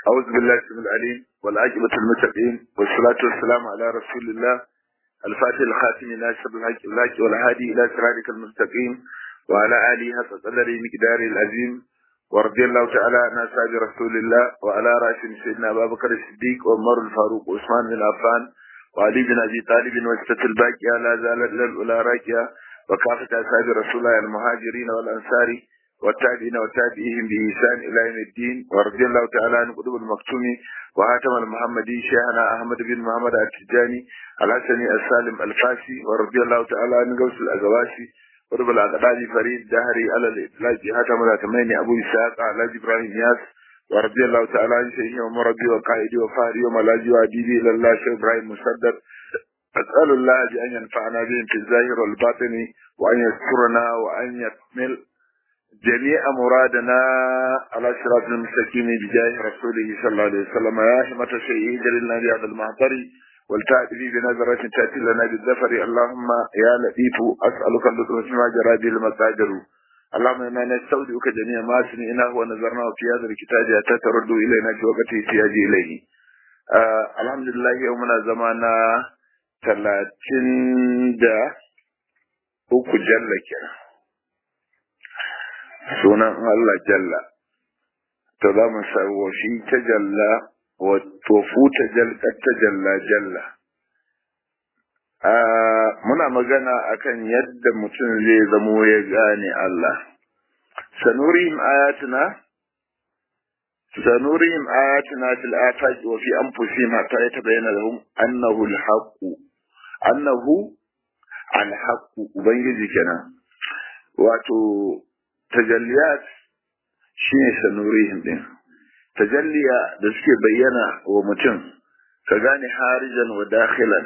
أعوذ بالله السميع العليم والعاقبة المتقين والصلاة والسلام على رسول الله الفاتح الخاتم ناصر الحق الحق والهادي إلى صراطك المستقيم وعلى آله حق قدره مقداره العظيم ورضي الله تعالى عن أصحاب رسول الله وعلى رأسهم سيدنا أبا بكر الصديق وعمر الفاروق وعثمان بن عفان وعلي بن أبي طالب وستة الباقية لا زالت للأولى راكية وكافة أصحاب رسول الله المهاجرين والأنصار والتابعين وتابعيهم بإحسان إلى يوم الدين ورضي الله تعالى عن قطب المكتوم وهاتم المحمدي شيخنا أحمد بن محمد التجاني الحسني السالم الفاسي ورضي الله تعالى عن غوث الأزواسي ورب الأقداد فريد دهري على الإطلاق هاتم الأتمين أبو إسحاق على إبراهيم ياس ورضي الله تعالى عن شيخي ومربي وقائدي وفاري وملاجي وأديبي إلى الله شيخ إبراهيم مسدد أسأل الله بأن ينفعنا بهم في الظاهر والباطن وأن يذكرنا وأن يكمل جميع مرادنا على صراط المستقيم بجاه رسوله صلى الله عليه وسلم يا همة الشيء جللنا بهذا المعطر والتأتي بنظرة تأتي لنا بالظفر اللهم يا لطيف أسألك اللطف فيما جرى به المقادر اللهم إنا نستودعك جميع ما سمعناه ونظرناه في هذا الكتاب حتى ترد إلينا في وقت احتياج إليه آه الحمد لله يومنا زمانا ثلاثين دا uku jalla kenan sunan Allah jalla to za mu sarwo shi ta jalla wa tofu ta ta jalla jalla muna magana akan yadda mutum zai zamo ya gane Allah sanurihim ayatuna sanurihim ayatuna fil afaqi wa fi anfusihim hatta yatabayyana lahum annahu al-haqq annahu al-haqq ubangiji kenan wato tajalliyat shi ne sanurihim din tajalliya da suke bayyana wa mutum ka gane harijan wa dakhilan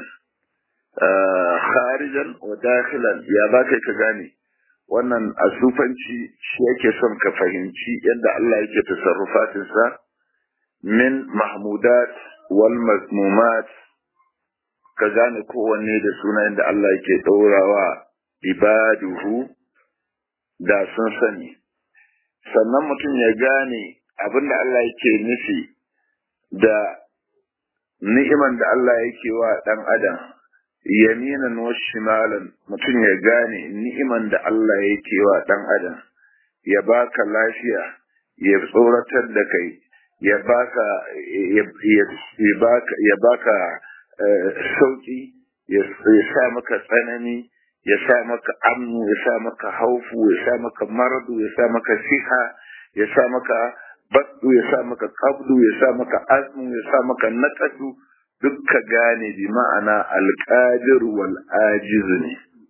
harijan wa dakhilan ya ba kai ka gane wannan asufanci shi yake son ka fahimci yadda Allah yake tasarrufatinsa min mahmudat wal mazmumat ka gane kowanne da sunayen da Allah yake ɗaurawa ibaduhu da sun sani sannan mutum ya gane abin da Allah yake nufi da ni'iman da Allah yake wa ɗan adam yaminan wa shimalan mutum ya gane ni'iman da Allah yake wa ɗan adam ya baka lafiya ya tsoratar da kai ya baka ya baka ya baka sauki ya sa maka tsanani ya sa maka amnu ya sa maka haufu ya sa maka maradu ya sa maka siha ya sa maka baddu ya sa maka qabdu ya sa maka azmu ya sa maka naqadu dukka gane bi ma'ana alqadir wal ajiz ne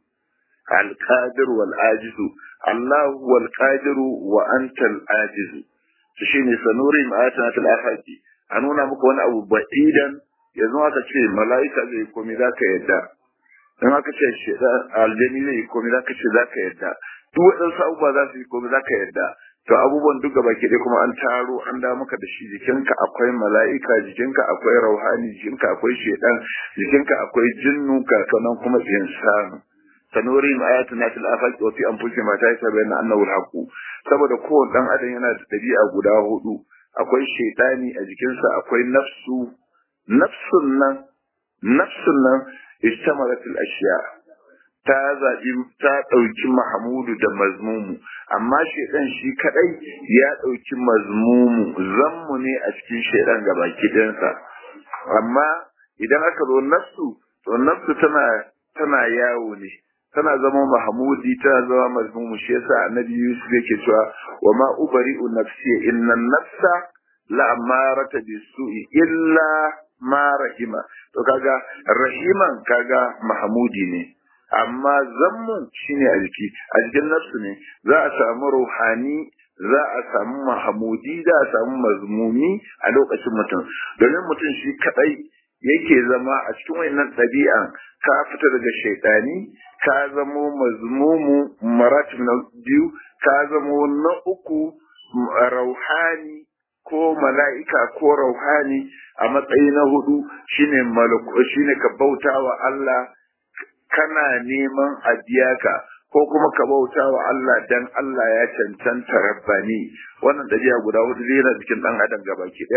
alqadir wal ajiz Allah wal qadir wa anta al ajiz shine sanuri ma'atana til afaqi a nuna maka wani abu ba'idan yanzu aka ce mala'ika zai komai zaka yadda in aka ce shedan aljani ne komai zaka ce zaka yadda duk waɗansu abubuwa za su yi komai zaka yadda to abubuwan duk gaba ke kuma an taro an da maka da shi jikinka akwai mala'ika jikinka akwai rauhani jikinka akwai shedan jikinka akwai jinnu kakanan kuma insanu sanuri ayatuna fil afaqi wa fi anfusihim ma ta bayyana annahu al saboda kowane dan adam yana da dabi'a guda hudu akwai shedani a jikinsa akwai nafsu nafsun nan nafsun nan istamarat al-ashya ta zabi ta dauki mahmudu da mazmumu amma shedan shi kadai ya dauki mazmumu zammu ne a cikin shedan gabaki ɗayansa amma idan aka zo nafsu to nafsu tana tana yawo ne tana zama mahmudi tana zama mazmumu shi yasa annabi yusuf yake cewa wa ma ubari'u nafsi inna nafsa la amarata bisu'i illa ma rahima to kaga rahiman kaga mahmudi ne amma zammu shine a jiki a jikin nafsu ne za a samu ruhani za a samu mahmudi za a samu mazmumi a lokacin mutum domin mutum shi kadai yake zama a cikin wannan ɗabi'an ka fita daga shaidani ka zamo mazmumu maratib na biyu ka zamo na uku rauhani ko mala'ika ko rauhani a matsayi na hudu shine malaku shine ka bauta wa Allah kana neman a biya ka ko kuma ka bauta wa Allah dan Allah ya cancanta rabbani wannan dabi'a guda hudu zai yana cikin dan adam gabaki daya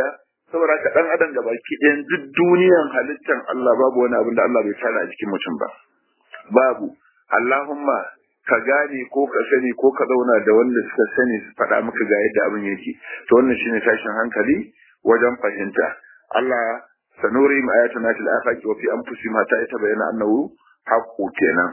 saboda ka dan adam gaba ki ɗayan duk duniyan halittan Allah babu wani abin da Allah bai tsara a jikin mutum ba babu Allahumma ka gane ko ka sani ko ka zauna da wanda suka sani su faɗa maka ga yadda abin yake to wannan shine tashin hankali wajen fahimta Allah sanuri ma ayatuna fil afaqi wa fi anfusihim hatta yatabayyana annahu haqqu kenan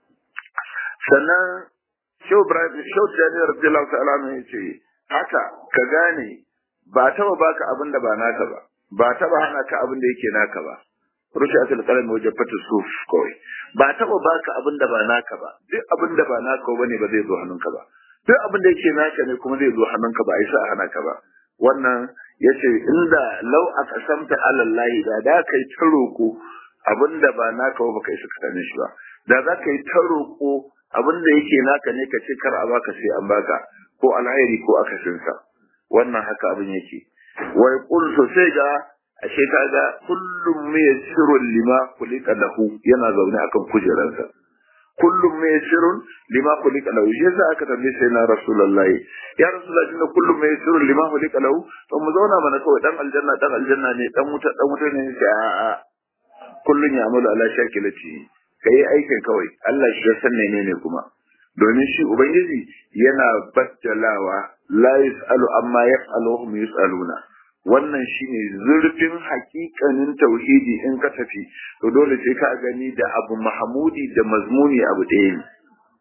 sannan Shehu Ibrahim Shehu Jani radiyallahu ta'ala ne yace haka ka gane ba taba baka abin da ba naka ba ba taba hana ka abin da yake naka ba rushe asal kalam wajen fata suf kawai ba taba baka abin da ba naka ba duk abin da ba naka ba ne ba zai zo hannunka ba duk abin da yake naka ne kuma zai zo hannunka ba a isa a hana ka ba wannan yace inda lau aka samta alallahi da da kai ta roko abin da ba naka ba kai suka same shi ba da za ka yi ta roko abin da yake naka ne ka ce kar a baka sai an baka ko alhairi ko akasinsa wannan haka abin yake wai kul sai ga ashe kaga kullum yassirun lima kulika lahu yana zaune akan kujeransa kullum yassirun lima kulika lahu shi yasa aka tambaye sai na rasulullahi ya rasulullahi tunda kullum yassirun lima kulika lahu to mu zauna mana kawai dan aljanna dan aljanna ne dan wuta dan wuta ne sai a a kullun ya amalu ala shakilati kai aikin kawai Allah shi ya san menene kuma domin shi ubangiji yana baddalawa la yus'alu amma yaf'alu hum yus'aluna wannan shine zurfin hakikanin tauhidi in ka tafi to dole sai ka gani da abu mahmudi da mazmuni abu ɗaya ne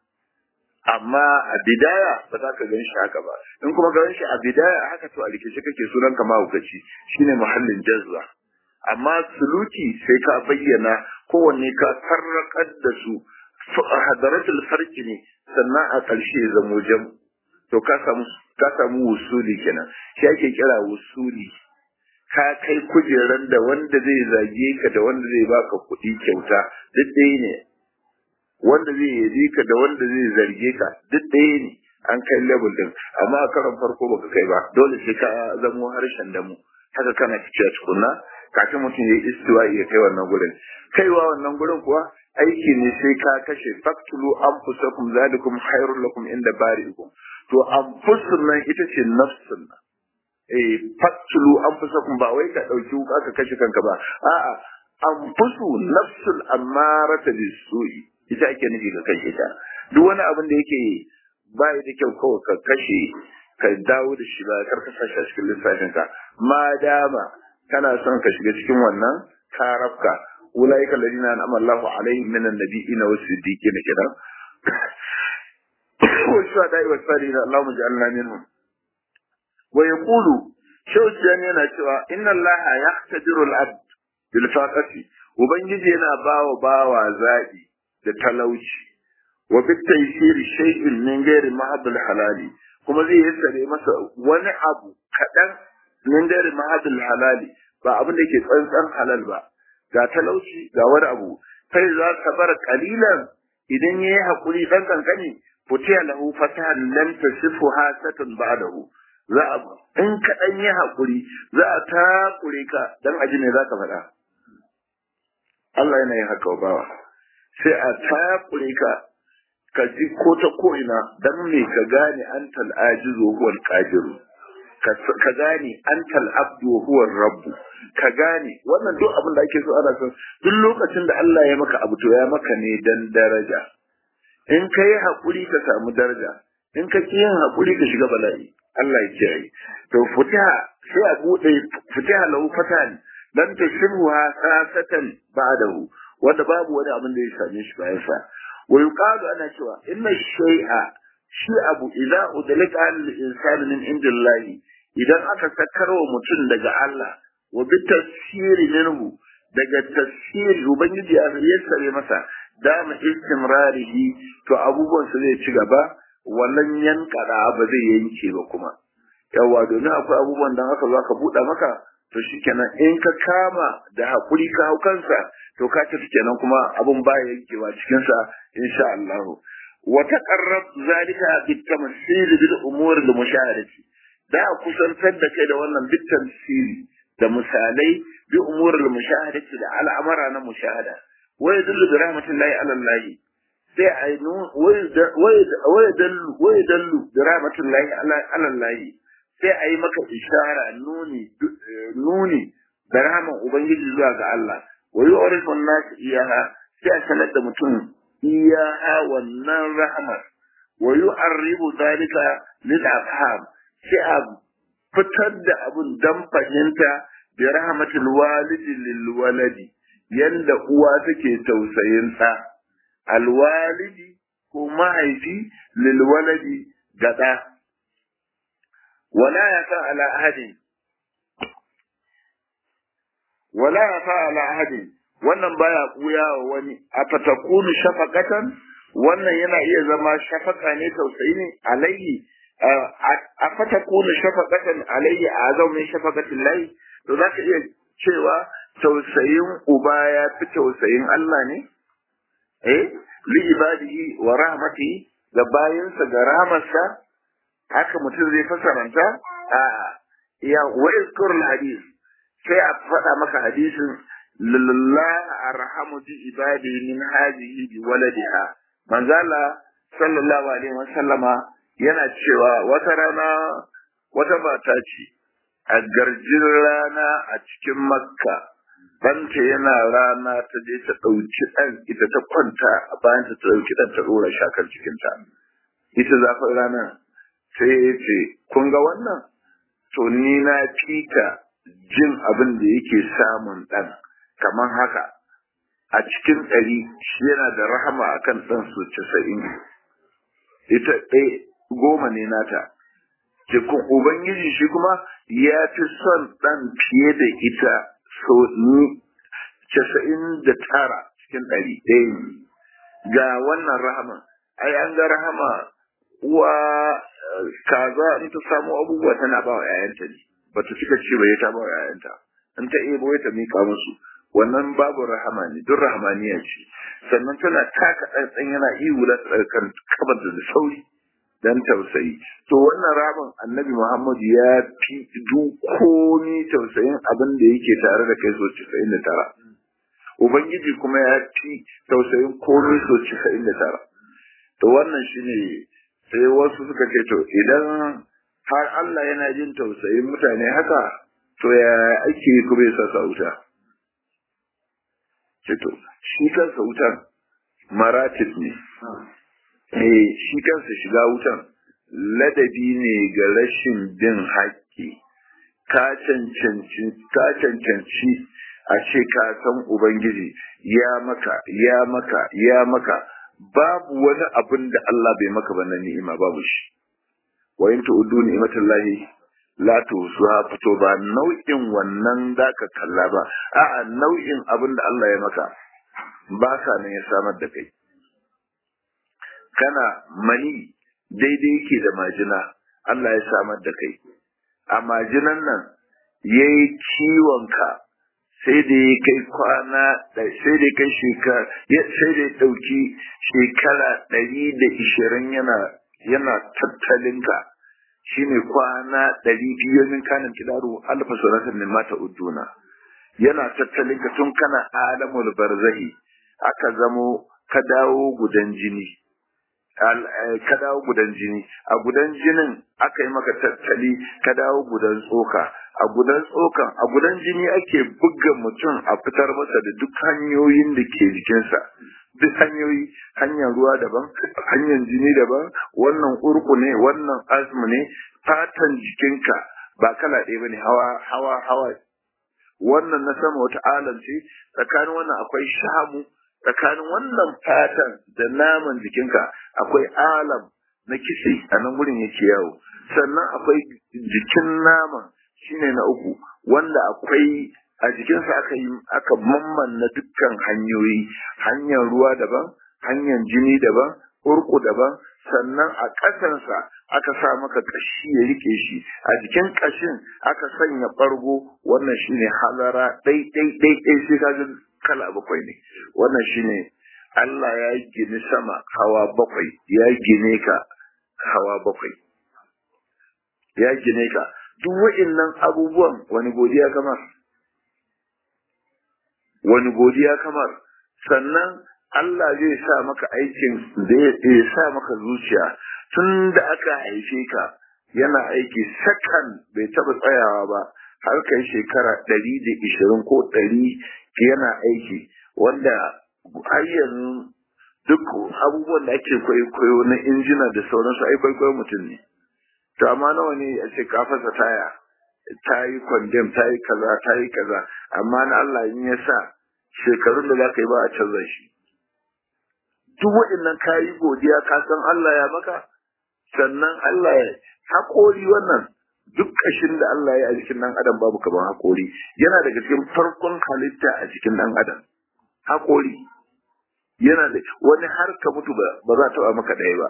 amma a bidaya ba za ka gan shi haka ba in kuma gan shi a bidaya haka to a rikice kake sunan ka mahaukaci shine muhallin jazza amma suluki sai ka bayyana kowanne ka farraƙar da su hadaratul farki ne sannan a ƙarshe zamo jam to ka samu ka samu wusuli kenan shi ake kira wusuli ka kai kujeran da wanda zai zage ka da wanda zai baka kuɗi kyauta duk ɗaya ne wanda zai yabi ka da wanda zai zarge ka duk ɗaya ne an kai level din amma a karon farko baka kai ba dole sai ka zamo harshen da mu haka kana fice tukunna kafin mutum ya yi istiwa ya kai wannan gurin kaiwa wannan gurin kuwa aiki ne sai ka kashe faktulu anfusakum zalikum khairul lakum inda bari'ikum to anfusun nan ita ce nafsun nan eh faktulu anfusakum ba wai ka dauki wuka ka kashe kanka ba a'a anfusu nafsul amarata bisu'i ita ake nufi ka kashe ta duk wani abin da yake bai da kyau kawai ka kashe ka dawo da shi ba kar ka sashi a cikin lissafin ka ma dama kana son ka shiga cikin wannan karafka أولئك الذين أنعم الله عليهم من النبيين والصديقين كده والشهداء والصالحين اللهم اجعلنا منهم ويقول شو الجاني أنا شوى إن الله يختبر العبد بالفاقة وبنجي أنا باو باو زادي لتلوشي وبالتيسير شيء من غير محض الحلال كما زي يسأل مثلا وانا أبو كدن من غير محض الحلال ba abin da ke tsantsan halal ba ga talauci ga wani abu kai za ka bar kalilan idan yayi hakuri dan kankani futiya lahu fatahan lam tasifu hasatun ba'dahu za a in ka dan yi hakuri za a takure ka dan aji ne za ka faɗa Allah yana yin haka bawa sai a takure ka ka ji ko ta ko ina dan me ka gane antal ajizu huwal qadiru ka gane antal abdu huwa rabbu ka gane wannan duk abin da ake so ana son duk lokacin da Allah ya maka abu to ya maka ne dan daraja in ka yi haƙuri ka samu daraja in ka ki yin haƙuri ka shiga bala'i Allah ya kiyaye to futiha sai a bude futiha lahu fatan dan ta shirwa sasatan ba'dahu wanda babu wani abin da ya same shi bayan sa wa yuqalu ana cewa inna shay'a shi abu idza udlika al-insani min indillahi idan aka sakarwa mutum daga Allah wa bi tafsiri minhu daga tafsiri ubangiji ya yassare masa dama istimrarihi to abubuwan su zai ci gaba wallan yankada ba zai yanke ba kuma yawa domin akwai abubuwan da aka zo aka buɗe maka to shikenan in ka kama da hakuri ka hau kansa to ka tafi kenan kuma abun baya yankewa cikin sa insha Allah wa taqarrab zalika bitamsil bil umur al mushahadati da kusantar da kai da wannan bitamsili da misalai bi umur al mushahadati da al'amara na mushahada wa yadullu bi rahmatillahi ala Allah sai ainu wa yadullu wa yadullu bi rahmatillahi ala Allah sai a yi maka ishara nuni nuni da rahaman ubangiji zuwa ga Allah wa yu'rifu an-nas iyaha sai a sanar da mutum iyaha wannan rahamar wa yu'arribu dhalika lil afham sai a fitar da abun dan fahimta bi rahmatil walidi lil waladi yanda uwa take tausayin ɗa alwalidi ko mahaifi lil waladi ga ɗa wala ya fa ala ahadin wala ya fa ala ahadin wannan baya buya wa wani afatakunu shafaqatan wannan yana iya zama shafaka ne tausayi ne alayhi afatakunu shafaqatan alayhi azam min shafaqatin lahi to zaka iya cewa tausayin uba ya fi tausayin Allah ne eh li ibadihi wa rahmatihi ga bayinsa ga rahmarsa haka mutum zai fasaranta a ya wa izkur hadith sai a faɗa maka hadisin lillah arhamu bi ibadi min hadhihi bi waladiha manzala sallallahu alaihi wasallama yana cewa wata rana wata mata ce a garjin rana a cikin makka ɗanta yana rana ta je ta ɗauki ɗan ita ta kwanta a bayan ta ɗauki ɗan ta ɗora shakar cikinta ita zafin rana sai ya ce kun ga wannan to ni na fita jin abin da yake samun ɗan kamar haka a cikin ɗari shi yana da rahama akan ɗan su casa'in ita ɗaya goma ne nata cikin ubangiji shi kuma ya fi son ɗan fiye da ita so ni casa'in da tara cikin ɗari ɗaya ga wannan rahama ai an ga rahama uwa kaza in ta samu abubuwa tana ba wa 'ya'yanta ne ba ta cika ce ba ya ta ba wa 'ya'yanta in ta ebo ta mika musu wannan babu rahama ne duk rahamaniya ce sannan tana taka ɗanɗan yana ihu da kan kabar da sauri dan tausayi to wannan ramin annabi muhammadu ya fi komi tausayin abin da yake tare da kai so casa'in da tara ubangiji kuma ya fi tausayin komi so casa'in da tara to wannan shine sai wasu suka ce to idan har Allah yana jin tausayin mutane haka to ya ake kuma ya sa wuta ce to shi kansa wutan maratib ne eh shi kansa shiga wutan ladabi ne ga rashin bin haƙƙi ka cancanci ka cancanci a ce ka san ubangiji ya maka ya maka ya maka babu wani abin da Allah bai maka ba na ni'ima babu shi wa in tu'uddu ni'matallahi la tusuha fito ba nau'in wannan zaka kalla ba a'a nau'in abin da Allah ya maka ba sa nan ya samar da kai kana mani daidai yake da majina Allah ya samar da kai a majinan nan yayi ciwon ka sai da ya kai kwana sai da kai shekara sai da ya dauki shekara ɗari da ishirin yana yana tattalin ka shine kwana ɗari biyu min kanin kidaru alfa sunatan min mata udduna yana tattalin ka tun kana alamul barzahi aka zamo ka dawo gudan jini ka dawo gudan jini a gudan jinin aka yi maka tattali ka dawo gudan tsoka a gudan tsokan a gudan jini ake buga mutum a fitar masa da duk hanyoyin da ke jikinsa duk hanyoyi hanyar ruwa daban hanyar jini daban wannan urku ne wannan asmu ne fatan jikinka ba kala ɗaya bane hawa hawa hawa wannan na sama wata alam ce tsakanin wannan akwai shamu tsakanin wannan fatan da naman jikinka akwai alam na kitse a nan gurin yake yawo sannan akwai jikin naman shine na uku wanda akwai a jikinsa aka yi aka mammanna dukkan hanyoyi hanyar ruwa daban hanyar jini daban urku daban sannan a ƙasansa aka sa maka ƙashi ya rike shi a jikin ƙashin aka sanya ɓargo wannan shine halara ɗai ɗai ɗai ɗai sai ka ga kala bakwai ne wannan shine Allah ya gini sama hawa bakwai ya gine ka hawa bakwai ya gine ka duk wa'innan abubuwan wani godiya kamar wani godiya kamar sannan Allah zai sa maka aikin da ya sa maka zuciya tun da aka haife ka yana aiki sakan bai taba tsayawa ba har kai shekara ɗari da ishirin ko ɗari yana aiki wanda har yanzu duk abubuwan da ake kwaikwayo na injina da sauransu ai kwaikwayo mutum ne to amma nawa ne a ce ka fasa taya ta yi kwandem ta yi kaza ta yi kaza amma na Allah in ya sa shekarun da za ka yi ba a canza shi duk waɗannan ka yi godiya ka san Allah ya maka sannan Allah ya haƙori wannan duk ƙashin da Allah ya a jikin ɗan adam babu kaman haƙori yana daga cikin farkon halitta a jikin ɗan adam haƙori yana da wani har ka mutu ba za ta taɓa maka ɗaya ba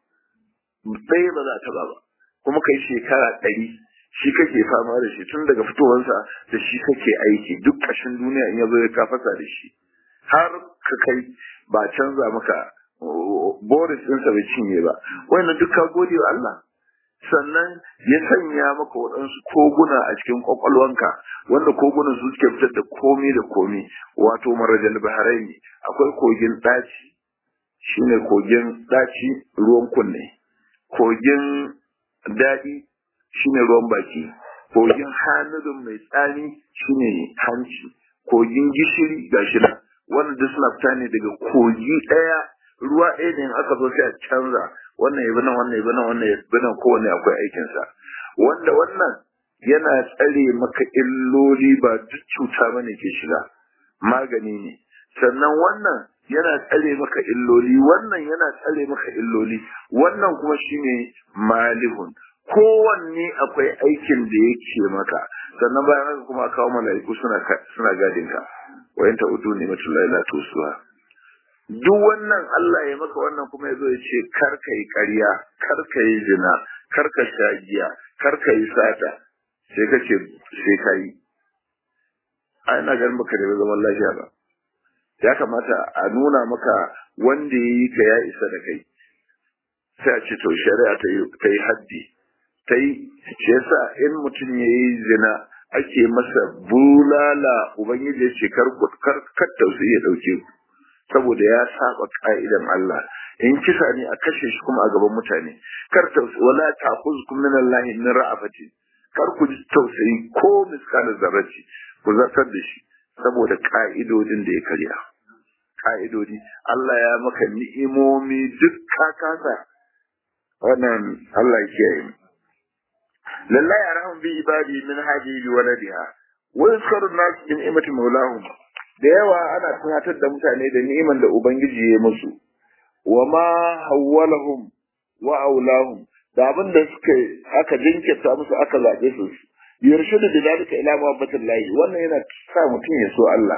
ɗaya ba za ta taɓa ba kuma kai shekara ɗari shi kake fama da shi tun daga fitowarsa da shi kake aiki duk ƙashin duniya in ya zo ya kafasa da shi har ka kai ba canza maka boris ɗinsa bai cinye ba wannan duk ka gode wa Allah sannan ya sanya maka waɗansu koguna a cikin ƙwaƙwalwanka wanda kogunan su suke fitar da komi da komi wato marajal baharai ne akwai kogin ɗaci shine kogin ɗaci ruwan kunne kogin daɗi shine ruwan baki kogin hanudun mai tsani shine hanci kogin gishiri gashi nan wannan duk suna fita ne daga kogi ɗaya ruwa ɗaya ne in aka zo sai a canza wannan yabi nan wannan yabi nan wannan yabi nan kowanne akwai aikinsa wanda wannan yana tsare maka illoli ba duk cuta bane ke shiga magani ne sannan wannan yana tsare maka illoli wannan yana tsare maka illoli wannan kuma shine malihun kowanne akwai aikin da yake maka sannan bayan haka kuma kawo mala'iku suna suna gadin ka wa yanta udu ne matullahi la tusuwa duk wannan Allah ya maka wannan kuma ya zo ya ce kar ka yi ƙarya kar ka yi zina kar ka sha giya kar ka yi sata sai ka ce sai ka yi a ina ganin baka da zaman lafiya ba ya kamata a nuna maka wanda ya yi ka ya isa da kai sai a ce to shari'a ta yi haddi ta yi shi yasa in mutum ya yi zina ake masa bulala ubangiji ya ce kar kar tausayi ya dauke ku saboda ya saba ka'idan Allah in kisa ne a kashe shi kuma a gaban mutane kar tausayi wala ta'khuzkum min Allah min ra'afati kar ku ji tausayi ko miskalar zarraci ku zartar da shi saboda ka'idodin da ya karya ka'idodi Allah ya maka ni'imomi duk ka kasa wannan Allah ya kiyaye mu lillahi arham bi ibadi min hadi bi waladiha wa yuzkaru an-nas bi ni'mati mawlahum da yawa ana tunatar da mutane da ni'iman da ubangiji ya musu wa ma hawwalahum wa aulahum da abin da suka aka jinkirta musu aka zaɓe su yarshudu da dalika ila muhabbatin lahi wannan yana sa mutum ya so Allah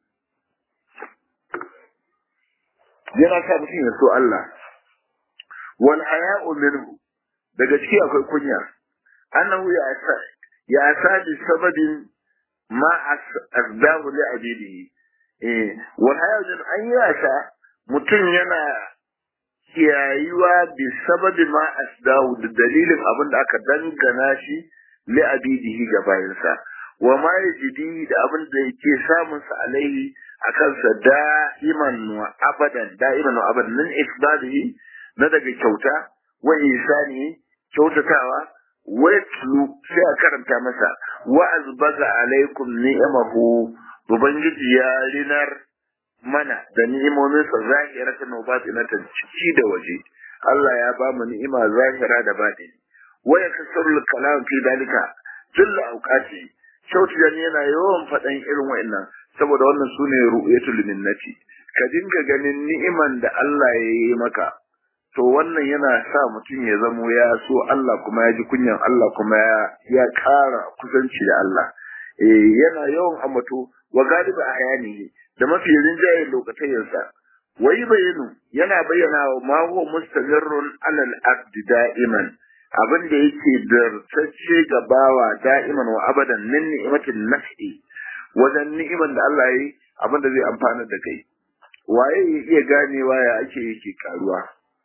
yana sa mutum ya so Allah wal haya'u minhu daga ciki akwai kunya annahu ya sa ya sa bi sababin ma asdahu li abidihi eh wal haya'u min an yasa mutum yana kiyayuwa bi sababi ma asdahu da dalilin abin da aka dangana shi li abidihi ga bayansa wa ma yajidi da abin da yake samun sa alaihi akan sa da'iman wa abadan da'iman wa abadan min ifdadihi na daga kyauta wa isani kyautatawa wa yatlu sai a karanta masa wa azbaga alaikum ni'amahu ubangiji ya rinar mana da ni'imominsa zahiratan wa batinatan ciki da waje Allah ya ba mu ni'ima zahira da batini wa yakassaru kalam fi dalika jalla auqati shauti dan yana yawan fadan irin wa'annan saboda wannan sune ru'yatul minnati ka dinga ganin ni'iman da Allah ya yi maka to wannan yana sa mutum ya zamo ya so Allah kuma ya ji kunyan Allah kuma ya ya ƙara kusanci da Allah eh yana yawan amato wa galiba ayani da mafi rinjayen lokacin wai bayanu yana bayyana wa ma huwa mustamirrun alal abdi da'iman abin da yake dartacce ga bawa da'iman wa abadan min ni'matin naf'i wajen ni'iman da Allah yi abin da zai amfana da kai waye ya iya ganewa ya ake yake karuwa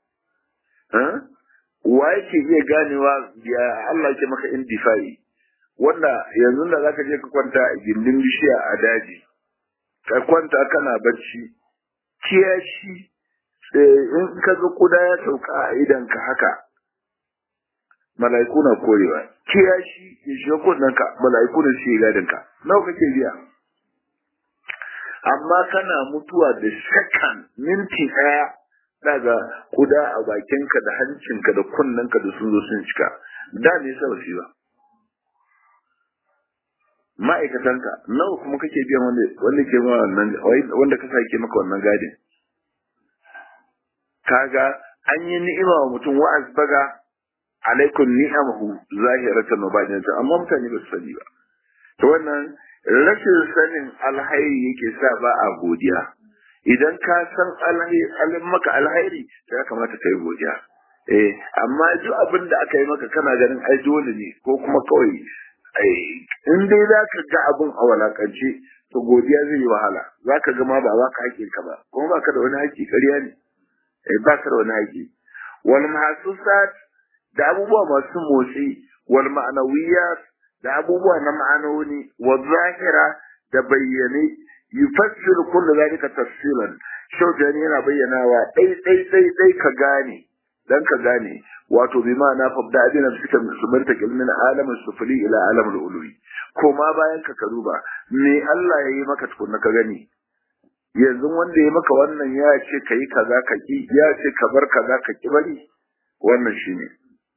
wa yake iya ganewa ya Allah ke maka indifai wanda yanzu da zaka je ka kwanta a gindin bishiya a daji ka kwanta kana bacci kiyashi in ka ga kuda ya sauka a idan ka haka mala'iku na korewa kiyashi ya shiga kunnanka mala'iku da shi gadin ka nawa kake biya amma kana mutuwa da sakan minti daya daga kuda a bakinka da hancinka da kunnanka da sun zo sun cika da ne sa wasi ba ma'aikatanka nawa kuma kake biyan wanda wanda ke ma wannan wanda ka sake maka wannan gadin kaga an yi ni'ima wa mutum wa asbaga alaikum ni'amahu zahiratan wa batinatan amma mutane ba su sani ba to wannan rashin sanin alhairi yake sa ba a godiya idan ka san alhairi maka alhairi ya kamata ka yi godiya eh amma duk abin da aka yi maka kana ganin ai dole ne ko kuma kawai in dai za ka ga abin a walakance to godiya zai yi wahala za ka ga ma ba ba ka haƙƙin ka ba kuma ba ka da wani haƙƙi ƙarya ne eh ba ka da wani haƙƙi wal mahsusat da abubuwa masu motsi wal ma'anawiyat da abubuwa na ma'anoni wa zahira da bayyane yufassiru kullu zalika tafsilan shaujani yana bayyanawa dai dai dai dai ka gane dan ka gane wato bi ma'ana fabda abin da suka musulmanta ilmin alamin sufuli ila alamul uluwi koma bayan ka karuba me Allah ya yi maka tukunna ka gani yanzu wanda ya maka wannan ya ce ka yi kaza ka ki ya ce ka bar kaza ka ki bari wannan shine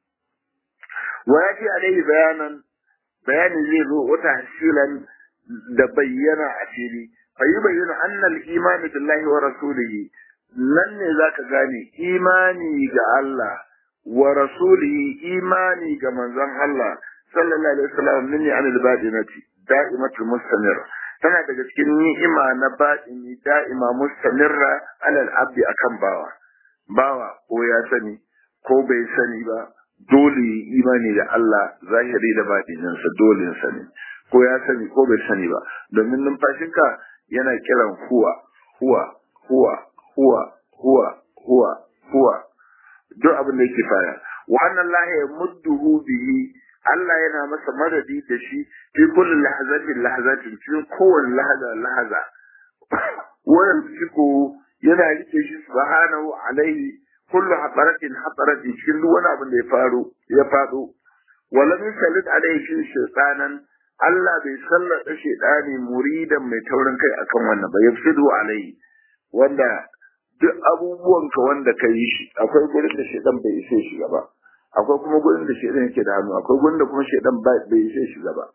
wa yaji alaihi bayanan bayani zai zo wata hasilan da bayyana a fili fa yi bayyana annal imani billahi wa rasulihi nan ne zaka gane imani ga Allah wa rasulihi imani ga manzon Allah sallallahu alaihi wasallam min anil badinati da'imatul mustamir tana daga cikin ni'ima na batini da'ima mustamirra alal abdi akan bawa bawa ko ya sani ko bai sani ba dole imani da Allah zahiri da batininsa dole sani ko ya sani ko bai sani ba domin numfashinka yana kiran huwa huwa huwa huwa huwa huwa huwa duk abin da yake fara wa annan lahi ya mudduhu bihi Allah yana masa madadi da shi fi kulli lahazatin lahazatin cikin kowane lahaza lahaza wannan ciko yana rike shi subhanahu alaihi kullu hataratin hataratin cikin duk wani abin da ya faru ya fado wala min salit alaihi shi shaytanan Allah bai sallata shaydani muridan mai taurin kai akan wannan ba yafsidu alaihi wanda duk abubuwan ka wanda ka yi shi akwai gurin da shaydan bai isa shiga ba akwai kuma gurin da shaydan yake da hannu akwai gurin da kuma shaydan bai isa shiga ba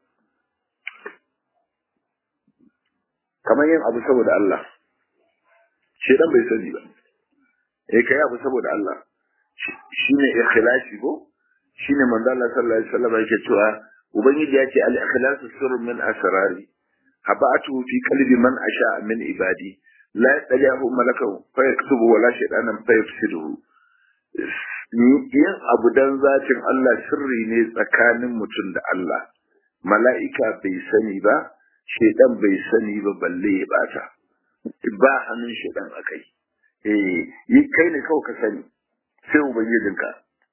kamar yin abu saboda Allah shaydan bai sani ba eh kai abu saboda Allah shine ikhlasi ko shine manzo Allah sallallahu alaihi wasallam yake cewa ubangiji ya ce al-ikhlasu sirrun min asrari habatu fi qalbi man asha min ibadi la yadlihu malakahu fa yaktubu wala shaytanan fa yafsiduhu yin abu dan zatin Allah sirri ne tsakanin mutum da Allah mala'ika bai sani ba shaytan bai sani ba balle ya bata ba hannun shaytan akai eh yi kai ne kawai ka sani sai ubangijinka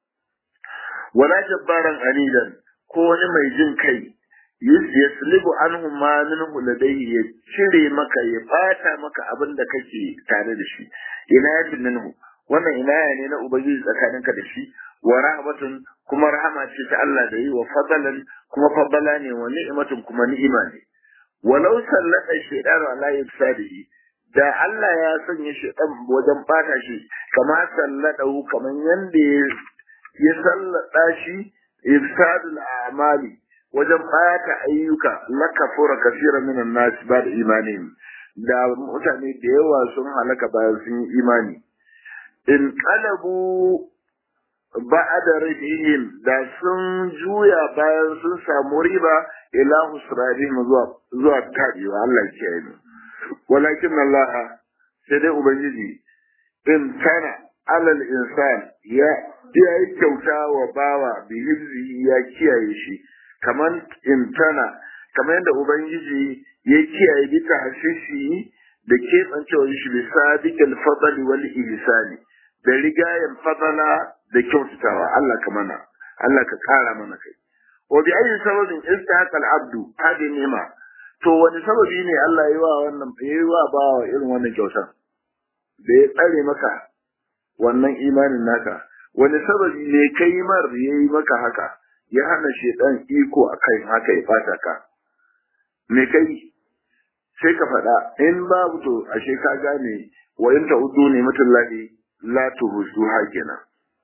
wala jabbaran anidan ko wani mai jin kai yaslibu anhu ma minhu ladayhi ya cire maka ya fata maka abin da kake tare da shi ina yatin minhu wannan inaya ne na ubangiji tsakaninka da shi wa rahmatun kuma rahama ce ta Allah da yi wa fadalan kuma fadala ne wa ni'matun kuma ni'ima ne walau sallata shaydanu ala yafsadihi da Allah ya sanya shaytan wajen bata shi kama salladahu kaman yanda ya sallada shi ifsadul a'mali wajen ɓata ayyuka la kafura kasira minan nas ba da imani da mutane da yawa sun halaka bayan sun yi imani in qalabu ba'da rihim da sun juya bayan sun samu riba ila husrarihim zuwa zuwa tabiwa Allah ke yi walakin Allah sai dai ubangiji in tana alal insan ya ya yi kyauta wa bawa bi ya kiyaye shi kaman imtana kamar yadda ubangiji ya kiyaye bisa hasisi da keɓancewar shi bisa bikal fadali wal ihsani da rigayen fadala da kyautatawa Allah ka mana Allah ka kara mana kai wa bi ayi sababin istahaqa al abdu hadi ni'ma to wani sababi ne Allah ya wa wannan ya wa bawa irin wannan kyautar da ya tsare maka wannan imanin naka wani sababi ne kai mar yayi maka haka ya hana shedan iko akan haka ya fata ka me kai sai ka faɗa in babu to ashe ka gane wa in ta'udu ne mutallahi la tuhsu hakina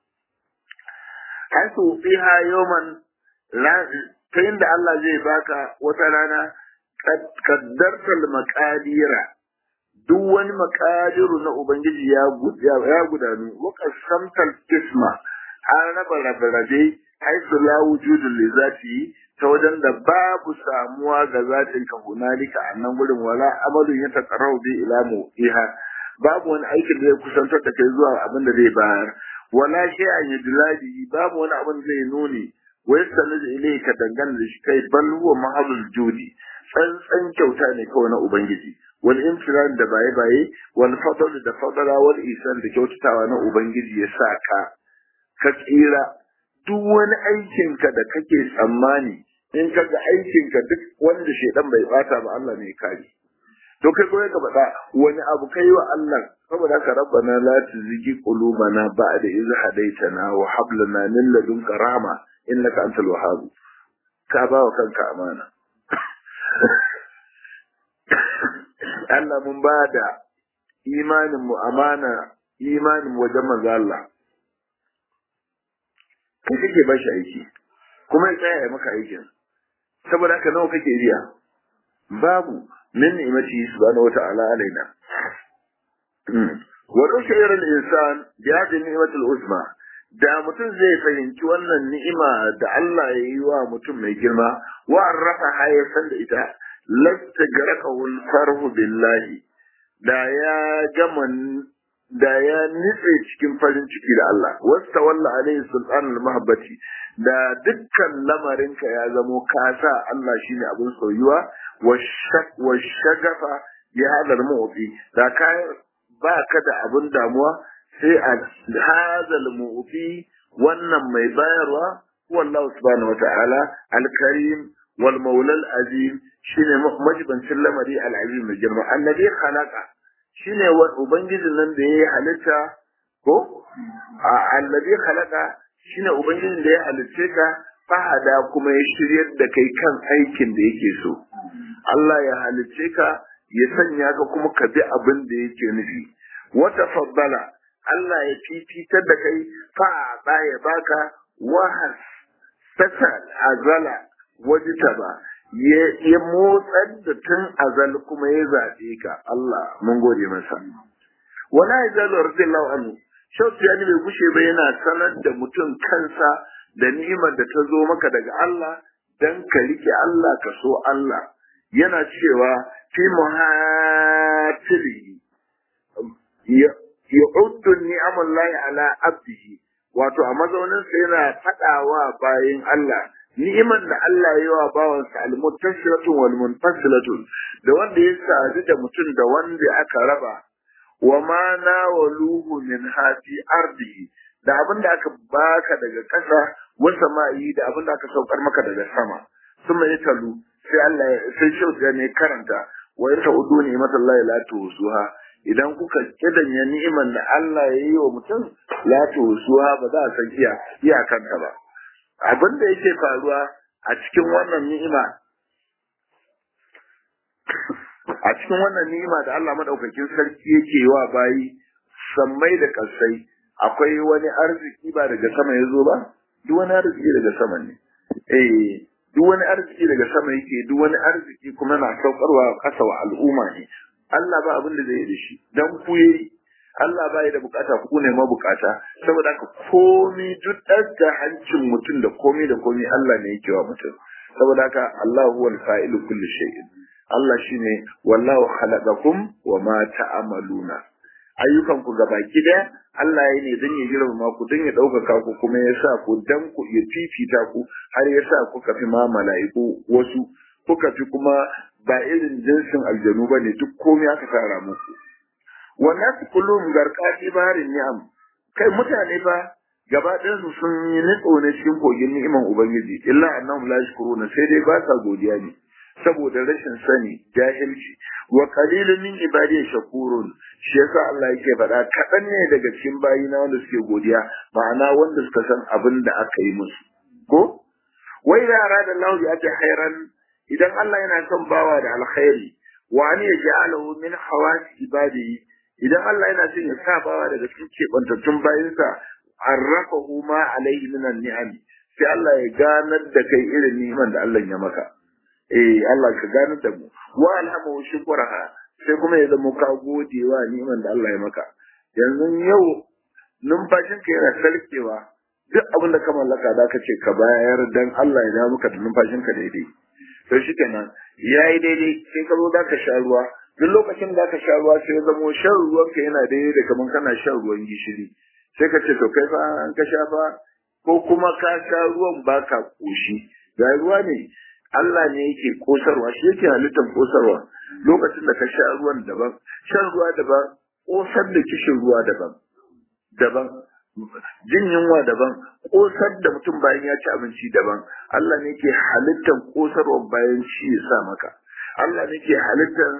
haisu fiha yawman ta inda Allah zai baka wata rana kaddartal maqadira duk wani makadiru na ubangiji ya ya gudanu wa qasamtal isma an raba rabe haisu la wujudu li zati ta wajen da babu samuwa ga zatin ka hunalika a nan gurin wala amalun ya taqarrabu bi ila mu'iha babu wani aikin da zai kusantar da kai zuwa abin da zai bayar wala shay'an yudladi babu wani abin da zai nuni wa yastanidu ilayka dangane da shi kai bal huwa mahadul judi tsantsan kyauta ne kawai na ubangiji wal imtiran da baye baye wal fadl da fadala wal isan da kyautatawa na ubangiji ya sa ka ka tsira duk wani aikinka da kake tsammani in ka ga aikinka duk wanda shedan bai bata ba Allah ne kare to kai goye ka faɗa wani abu kai wa Allah saboda haka rabbana la tuzighi qulubana ba'da idh hadaytana wa hab lana min ladunka rahma innaka antal wahhab ka ba wa kanka amana Allah mun ba da imanin mu amana imanin wajen manzo Allah kai kake ba shi aiki kuma ya tsaya ya maka aikin saboda haka nawa kake riya babu min ni'mati subhanahu wata'ala alaina wa rushayra al-insan bi hadhihi ni'mati al-uzma da mutum zai fahimci wannan ni'ima da Allah ya yi wa mutum mai girma wa arrafa hayatan da ita lasta garaqahu al-farhu billahi da ya gama da ya nitse cikin farin ciki da Allah wasta walla alaihi sultanul mahabbati da dukkan lamarinka ya zamo ka sa Allah shine abin soyuwa wa shagafa ya hadar mu'ti da ka ba ka da abin damuwa sai a hadal mu'ti wannan mai bayarwa wallahu subhanahu wata'ala al-karim wal maula al-azim shine majibancin lamari al-azim mai girma annabi khalaqa shine ubangijin nan da yayi halitta ko annabi khalaqa shine ubangijin da ya halicce ka fahada kuma ya shiryar da kai kan aikin da yake so Allah ya halicce ka ya sanya ka kuma ka bi abin da yake nufi wata faddala Allah ya fifitar da kai fa ya baka wahas tasal azala wajtaba ya motsar da tun azal kuma ya zaɓe ka Allah mun gode masa wala yazalu radiyallahu anhu shautu ya bai gushe ba yana sanar da mutum kansa da ni'imar da ta zo maka daga Allah dan ka rike Allah ka so Allah yana cewa fi muhatiri ya uddu ni'amallahi ala abdihi wato a mazaunin sa yana fadawa bayin Allah ni'imar da Allah ya yi wa bawansa al-muttasilatun wal munfasilatun da wanda ya sadu da mutum da wanda aka raba wa ma nawaluhu min hafi ardihi da abin da aka baka daga ƙasa wa sama'i da abin da aka saukar maka daga sama suma ya talu sai Allah sai shauka ne karanta wa ya ta'udu ni matallahi la tusuha idan kuka kidanya ni'iman da Allah ya yi wa mutum la tusuha ba za a san iya iyakanta ba abin da yake faruwa a cikin wannan ni'ima a cikin wannan ni'ima da Allah madaukakin sarki yake wa bayi sammai da kasai akwai wani arziki ba daga sama ya zo ba duk wani arziki daga sama ne eh duk wani arziki daga sama yake duk wani arziki kuma na saukarwa kasa wa al'umma ne Allah ba abin da zai yi da shi dan ku yayi Allah ba da bukata ku ne mabukata saboda haka komi duk da hancin mutum da komi da komi Allah ne yake wa mutum saboda haka Allah huwa al-fa'ilu kulli shay'in Allah shine wallahu khalaqakum wa ma ta'maluna ayyukan ku gabaki daya Allah ya ne dan ya girmama ku dan ya ɗaukaka ku kuma ya sa ku dan ku ya fifita ku har ya sa kuka fi ma mala'iku wasu kuka fi kuma ba irin jinsin aljanu bane duk komai aka tsara muku wannan su kullum garkati barin ni'am kai mutane ba gaba ɗayan su sun yi nitso ne cikin kogin ni'iman ubangiji illa annahum la yashkuruna sai dai ba sa godiya ne saboda rashin sani jahilci wa qalilun min ibadi shakurun shi yasa Allah yake faɗa kaɗan ne daga cikin bayina wanda suke godiya ma'ana wanda suka san abin da aka yi musu ko wai da arada Allah ya ta khairan idan Allah yana son bawa da alkhairi wa an yaj'alahu min hawasi ibadi idan Allah yana son ya sa bawa daga cikin kebantattun bayinsa arrafahu ma alaihi min ni'am sai Allah ya ganar da kai irin ni'imar da Allah ya maka eh Allah ka ganar da mu wa alhamu shukraha sai kuma ya zama ka gode wa ni'imar da Allah ya maka yanzu yau numfashinka yana sarkewa duk abin da ka mallaka za ka ce ka bayar dan Allah ya dawo maka da numfashinka daidai to shi kenan ya yi daidai sai ka zo za ka sha ruwa duk lokacin da ka sha ruwa sai ya zamo shan ruwanka yana daidai da kamar kana shan ruwan gishiri sai ka ce to kai fa an ka sha fa ko kuma ka sha ruwan baka koshi ga ruwa ne Allah ne yake kosarwa shi yake halittar kosarwa lokacin da ka sha ruwan daban shan ruwa daban kosar da kishin ruwa daban daban jin yunwa daban kosar da mutum bayan ya ci abinci daban Allah ne ke halittar kosarwa bayan ci ya sa maka Allah ne ke halittar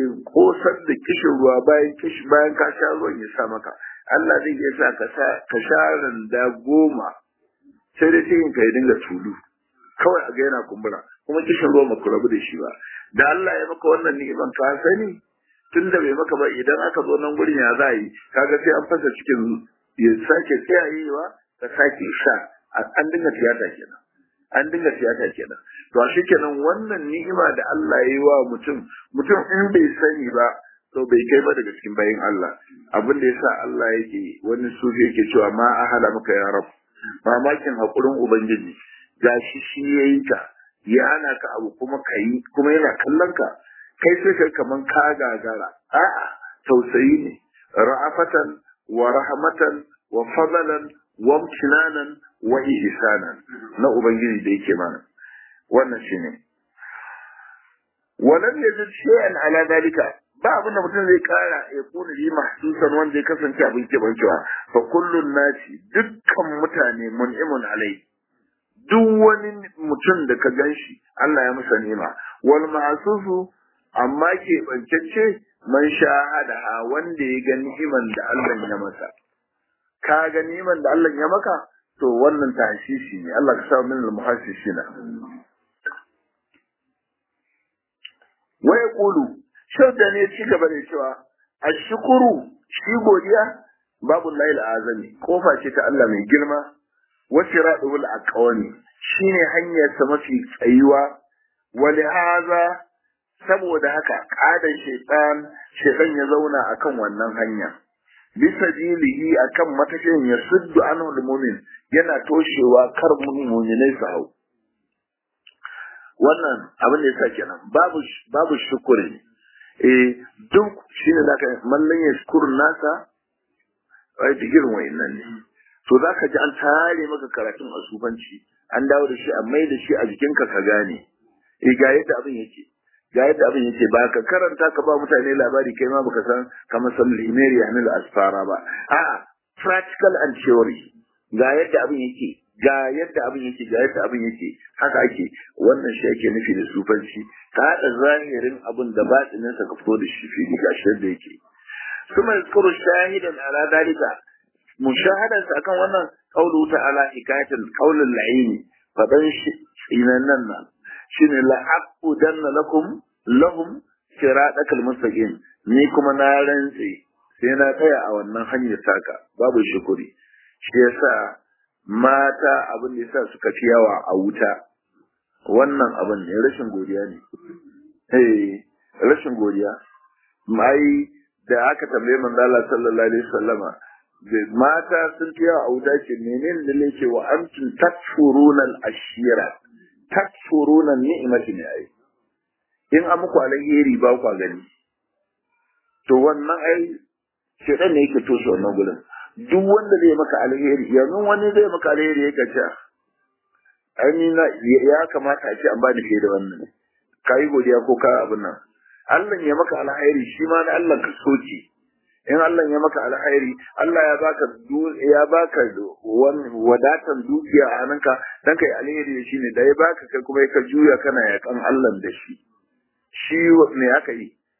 kosar da kishin ruwa bayan kishi bayan ka sha ruwan ya sa maka Allah zai iya sa ka sa ka sha randa goma sai dai cikin ka ya dinga tulu kawai a ga yana kumbura kuma kishin ruwa ku rabu da shi ba da Allah ya maka wannan ni'iman ka sani tun da bai maka ba idan aka zo nan gurin ya za yi kaga sai an fasa cikin ya sake tsayayewa ka sake sha an dinga tiyata kenan an dinga tiyata kenan to shi kenan wannan ni'ima da Allah ya yi wa mutum mutum in bai sani ba to bai kai ba daga cikin bayin Allah abin da yasa Allah yake wani sufi yake cewa ma ahala maka ya rab mamakin hakurin ubangiji gashi shi yayi ka ya ana ka abu kuma kai kuma yana kallon ka kai sai kai kaman ka gagara a'a tausayi ne ra'afatan wa rahmatan wa fadalan wa imtinanan wa ihsanan na ubangiji da yake mana wannan shine walam yazid shay'an ala dalika ba abin da mutum zai kara ya kuna yi mahsusan wanda ya kasance abin kebancewa fa kullun nasi dukkan mutane mun'imun alai duk wani mutum da ka ganshi Allah ya masa nima wal ma'susu amma ke bancacce man shahada wanda ya ga ni'iman da Allah ya masa ka ga ni'iman da Allah ya maka to wannan tashishi ne Allah ka sa min al-muhassisina wa yaqulu shauda ne ci gaba da cewa ashkuru shi godiya babu lail azami kofa ce ta Allah mai girma wa siradul aqwani shine hanyar sa mafi tsayuwa wa haza saboda haka kadan shaitan shaitan ya zauna akan wannan hanya bisa jilihi akan matashin ya suddu an mumin yana toshewa kar mu'minai su hau wannan abin da yasa kenan babu babu shukuri eh duk shine zaka mallan ya shukuru nasa ai digirin wayannan ne to zaka ji an tare maka karatun asubanci an dawo da shi a mai da shi a jikinka ka gane eh ga yadda abin yake ga yadda abin yake ba ka karanta ka ba mutane labari kai ma baka san kamar san limeri hamil asfara ba a'a practical and theory ga yadda abin yake ga yadda abin yake ga yadda abin yake haka ake wannan shi ake nufi da sufanci ka haɗa zahirin abin da batinin sa ka fito da shi fili ga shi yadda yake kuma yazkuru shahidan ala dalika mushahadan sa akan wannan qawlu ta'ala hikayatul qawlul la'ini fadan shi nan nan shine la'aqudanna lakum lahum siratal mustaqim ni kuma na rantse sai na tsaya a wannan hanyar taka babu shukuri shi yasa mata abin da yasa suka fi yawa a wuta wannan abin ne rashin godiya ne eh rashin godiya mai da aka tambaye manzo Allah sallallahu alaihi wasallama mata sun fi yawa a wuta ce menene da yake wa antum takfuruna al-ashira takfuruna ni'mati ne ai in an muku alheri ba ku gani to wannan ai shedan ne yake toshe wannan gurin duk wanda zai maka alheri yanzu wani zai maka alheri yake ce ai na ya kamata a ce an bani fiye da wannan kai godiya ko ka abin nan Allah ya maka alheri shi ma na Allah ka soke in Allah ya maka alheri Allah ya baka ya baka wadatan dukiya a hannunka dan kai alheri shi ne da ya baka kai kuma ka juya kana yakan Allah da shi shi ne aka yi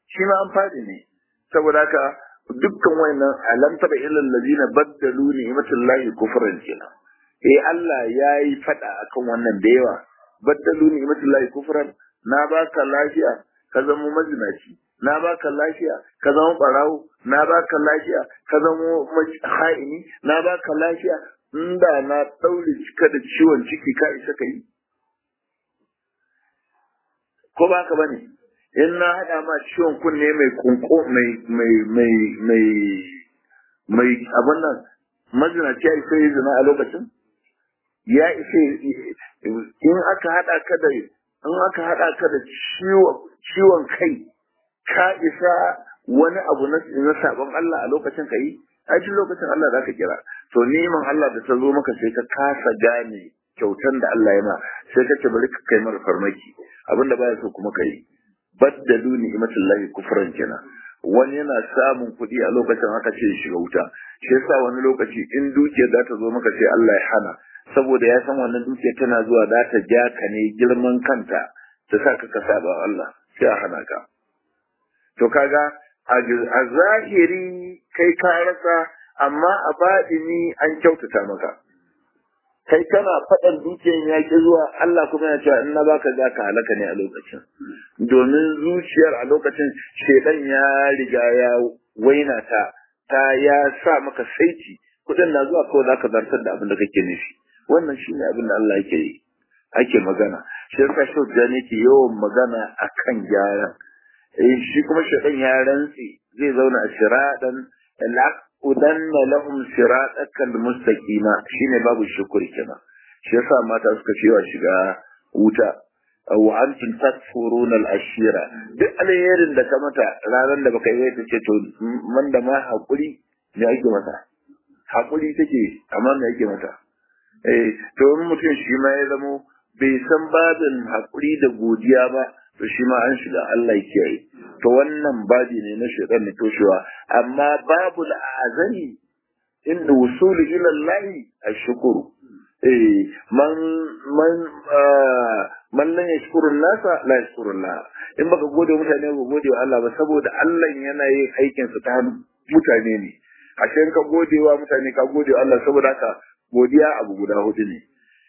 shi ma an fadi ne saboda haka dukkan wayannan alam tara ilal ladina baddalu ni'matallahi kufran kenan eh Allah yayi fada akan wannan da yawa baddalu ni'matallahi kufran na baka lafiya ka zama mazinaci na baka lafiya ka zama barawo na baka lafiya ka zama ha'ini na baka lafiya inda na daure cika da ciwon ciki ka isa ka yi ko ba ka bane in na hada ma ciwon kunne mai kunko mai mai mai mai mai abin nan mazinaci ya isa yi zina a lokacin ya isa in aka hada ka da in aka hada ka da ciwon kai ka isa wani abu na sabon Allah a lokacin ka yi a cikin lokacin Allah za ka kira to neman Allah da ta zo maka sai ka kasa gane kyautan da Allah ya ma sai ka ce bari ka kai mara farmaki abinda baya so kuma ka yi baddalu ni'matullahi kufran kenan wani yana samun kuɗi a lokacin aka ce shiga wuta shi yasa wani lokaci in dukiyar za ta zo maka sai Allah ya hana saboda ya san wannan dukiyar tana zuwa za ta ja ka ne girman kanta ta sa ka ka saba Allah sai a hana ka to kaga a zahiri kai ka rasa amma a baɗini an kyautata maka kai kana faɗan dukiyar ya ki zuwa Allah kuma ya cewa in na baka za ka halaka ne a lokacin domin zuciyar a lokacin shedan ya riga ya waina ta ta ya sa maka saiti kuɗin na zuwa kawai za ka zartar da abin da kake nufi wannan shine abin da Allah yake yi ake magana shi yasa shi ne ke yawan magana akan gyara eh shi kuma shedan ya rantsi zai zauna a shiradan udanna lahum siratakal mustaqima shine babu shukuri kenan shi yasa mata suka cewa shiga wuta wa antum takfuruna al-ashira duk alherin da ka mata ranar da baka yi ta ce to man da ma hakuri ne ake mata hakuri take amma me ake mata eh to in mutum shi ma ya zamo bai san babin hakuri da godiya ba to shi ma an shiga Allah ya kiyaye to wannan babi ne na shaitan ne toshewa amma babu azani inda wusuli ila Allah ashkuru eh man man man lan yashkuru nasa la yashkuru Allah in baka gode mutane ba gode wa Allah ba saboda Allah yana yin aikin sa ta hannun mutane ne ashe ka gode wa mutane ka gode wa Allah saboda haka godiya abu guda hudu ne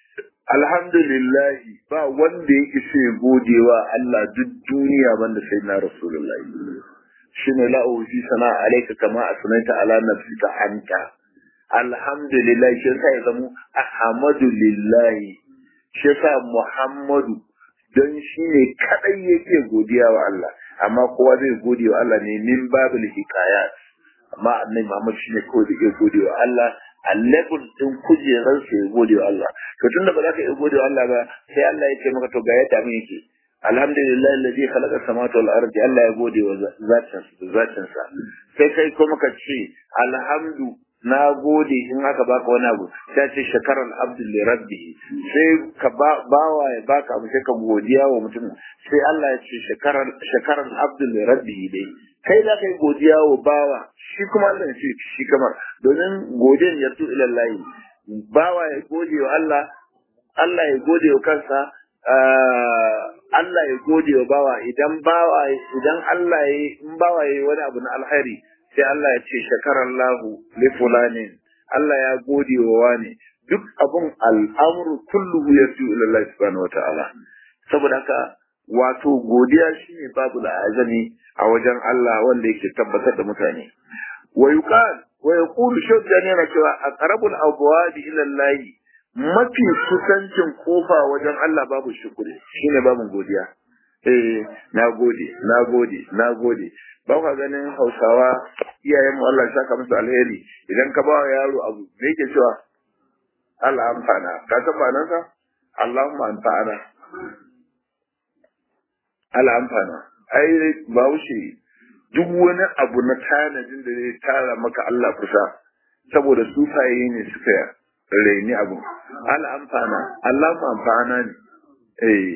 alhamdulillahi ba wanda ya ishe godewa Allah duk duniya banda sai na rasulullahi shine la uji sana alayka kama asnaita ala nafsika anta alhamdulillah shi yasa ya zamo ahmadulillahi shi yasa muhammadu don shi ne kadai yake godiya wa Allah amma kowa zai gode wa Allah ne min babul hikayat amma annabi Muhammad shine kawai da yake gode wa Allah a level din kujerar sa ya gode wa Allah to tunda ba za ka iya gode wa Allah ba sai Allah ya ce maka to ga yadda mun yake alhamdulillah alladhi khalaqa samawati wal ardi Allah ya gode wa zatin zatin sa sai kai kuma ka ce alhamdu na gode in aka baka wani abu sai ce shakaran abdul li rabbi sai ka ba bawa ya baka abu sai ka godiya wa mutum sai Allah ya ce shakaran shakaran abdul li rabbi dai kai da kai godiya wa bawa shi kuma Allah ya ce shi kamar domin godiyan ya tu ila Allah bawa ya gode wa Allah Allah ya gode wa kansa Allah ya gode wa bawa idan bawa idan Allah ya in bawa ya wani abu na alkhairi sai Allah ya ce shakarallahu li fulanin Allah ya gode wa wani duk abun al'amru kulluhu yasu ila Allah subhanahu wataala saboda haka wato godiya shine babu azami a wajen Allah wanda yake tabbatar da mutane wa yuqal wa yaqulu shuddan yana cewa aqrabul abwab ila Allah mafi kusancin kofa wajen Allah babu shukuri shine babu godiya eh na gode na gode na gode ba ka ganin hausawa iyayen mu Allah ya saka musu alheri idan ka ba yaro abu me yake cewa Allah amfana ka san ma'anar sa Allahumma anfa'ana Allah amfana ai bahaushe duk wani abu na tanadin da zai tara maka Allah kusa saboda sufaye ne suka raini abu Allah amfana Allah amfana ne eh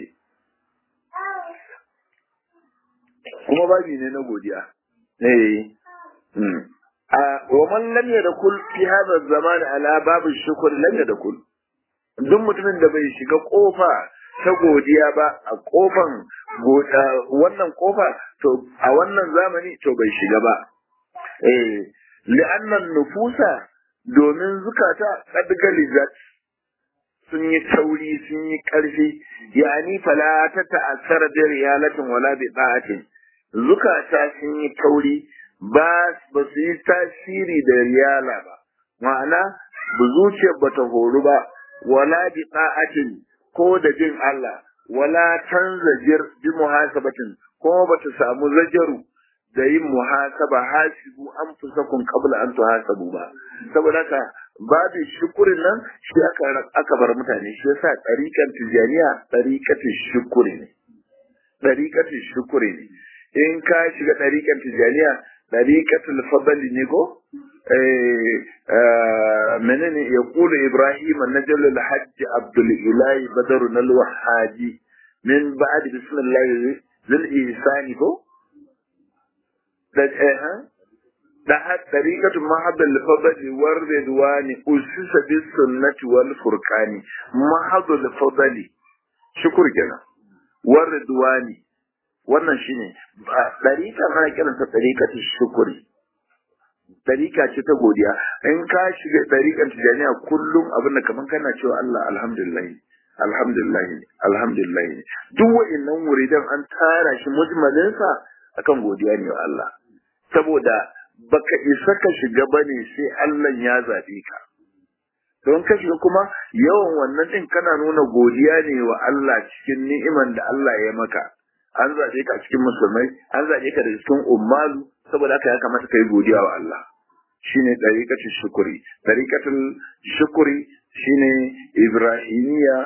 kuma babi ne na godiya eh a wa man lam yadkhul fi hadha zaman ala bab shukr lam yadkhul duk mutumin da bai shiga kofa ta godiya ba a kofan wannan kofa to a wannan zamani to bai shiga ba eh li'annan nufusa domin zukata qad galizat sun yi tauri sun yi ƙarfi yani fala ta ta'assara bi riyalatin wala bi da'atin zukata sun yi tauri ba ba su yi tasiri da riyala ba ma'ana bu zuciyar bata horu ba wala bi da'atin ko da jin Allah wala tanzajir bi muhasabatin ko bata samu zajaru da yin muhasaba hasibu an fusakun qabla an tuhasabu ba saboda haka babu shukurin nan shi aka aka bar mutane shi yasa tariqan tijaniya tariqatu shukuri ne tariqatu shukuri ne in ka shiga tariqan tijaniya tariqatul fadli ne ko eh menene ya kula ibrahim najal al hajj abdul ilahi badrun al wahaji min ba'd bismillah zil ihsani ko da eh da har tariqatu mahabbal fadli war ridwani usisa bis sunnati wal furqani mahabbal fadli shukur kenan war ridwani wannan shine tariqa ana kiranta tariqatu shukuri tariqa ce ta godiya in ka shiga tariqan tijaniya kullum abinda kaman kana cewa Allah alhamdulillah alhamdulillah alhamdulillah duk wa'annan wuridan an tara shi mujmalinsa akan godiya ne wa Allah saboda baka isa ka shiga bane sai Allah ya zabe ka don ka shiga kuma yawan wannan din kana nuna godiya ne wa Allah cikin ni'iman da Allah ya maka an zabe ka cikin musulmai an zabe ka da cikin ummalu saboda haka ya kamata kai godiya wa Allah shine dariqatul shukuri dariqatul shukuri shine ibrahimiya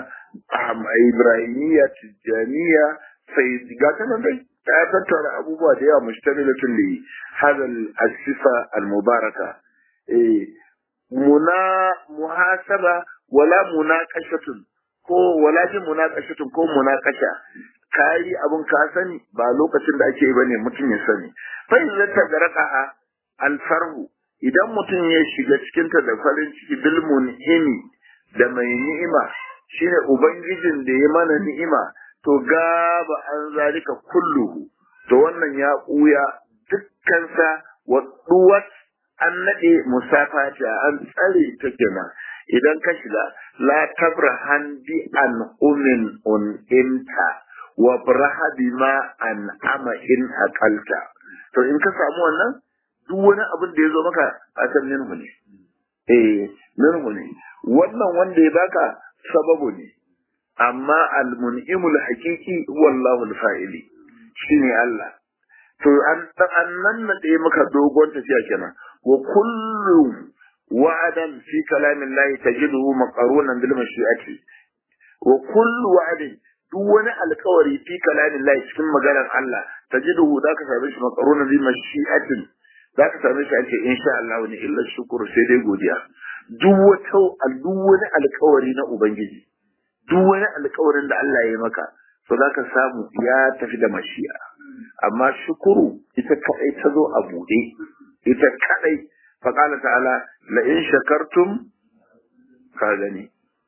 ibrahimiya tijaniya sai ga kana dai ta tattara abubuwa da yawa mushtamilatun li hadha al-sifa al-mubaraka eh muna muhasaba wala munaqashatun ko wala jin munaqashatun ko munaqasha kai abun ka sani ba lokacin da ake bane mutum ya sani fa idza tagaraka al-farhu idan mutum ya shiga cikin ta da farin ciki bil mun'imi da mai ni'ima shine ubangijin da ya mana ni'ima to gaba an zalika kulluhu to wannan ya ɓuya dukkansa wa duwat an naɗe musafata an tsare ta kenan idan ka shiga la tabrahan bi an umin un inta wa braha bima an ama in akalta to in ka samu wannan duk wani abin da ya zo maka a san minhu ne eh minhu ne wannan wanda ya baka sababu ne amma al-mun'imul haqiqi wallahu al-fa'ili shine Allah to an an nan na da maka dogon tafiya kenan wa kullu wa'adan fi kalamin Allah tajiduhu maqarunan bil mashi'ati wa kullu wa'adin duk wani alkawari fi kalamin Allah cikin maganar Allah tajiduhu zaka same shi maqarunan bil mashi'ati zaka same shi ake insha Allah ne illa shukuru sai dai godiya duk wata duk wani alkawari na ubangiji duk wani alkawarin da Allah ya yi maka to za ka samu ya tafi da mashi'a amma shukuru ita kadai ta zo a buɗe ita kadai faƙala ta'ala la in shakartum ka gani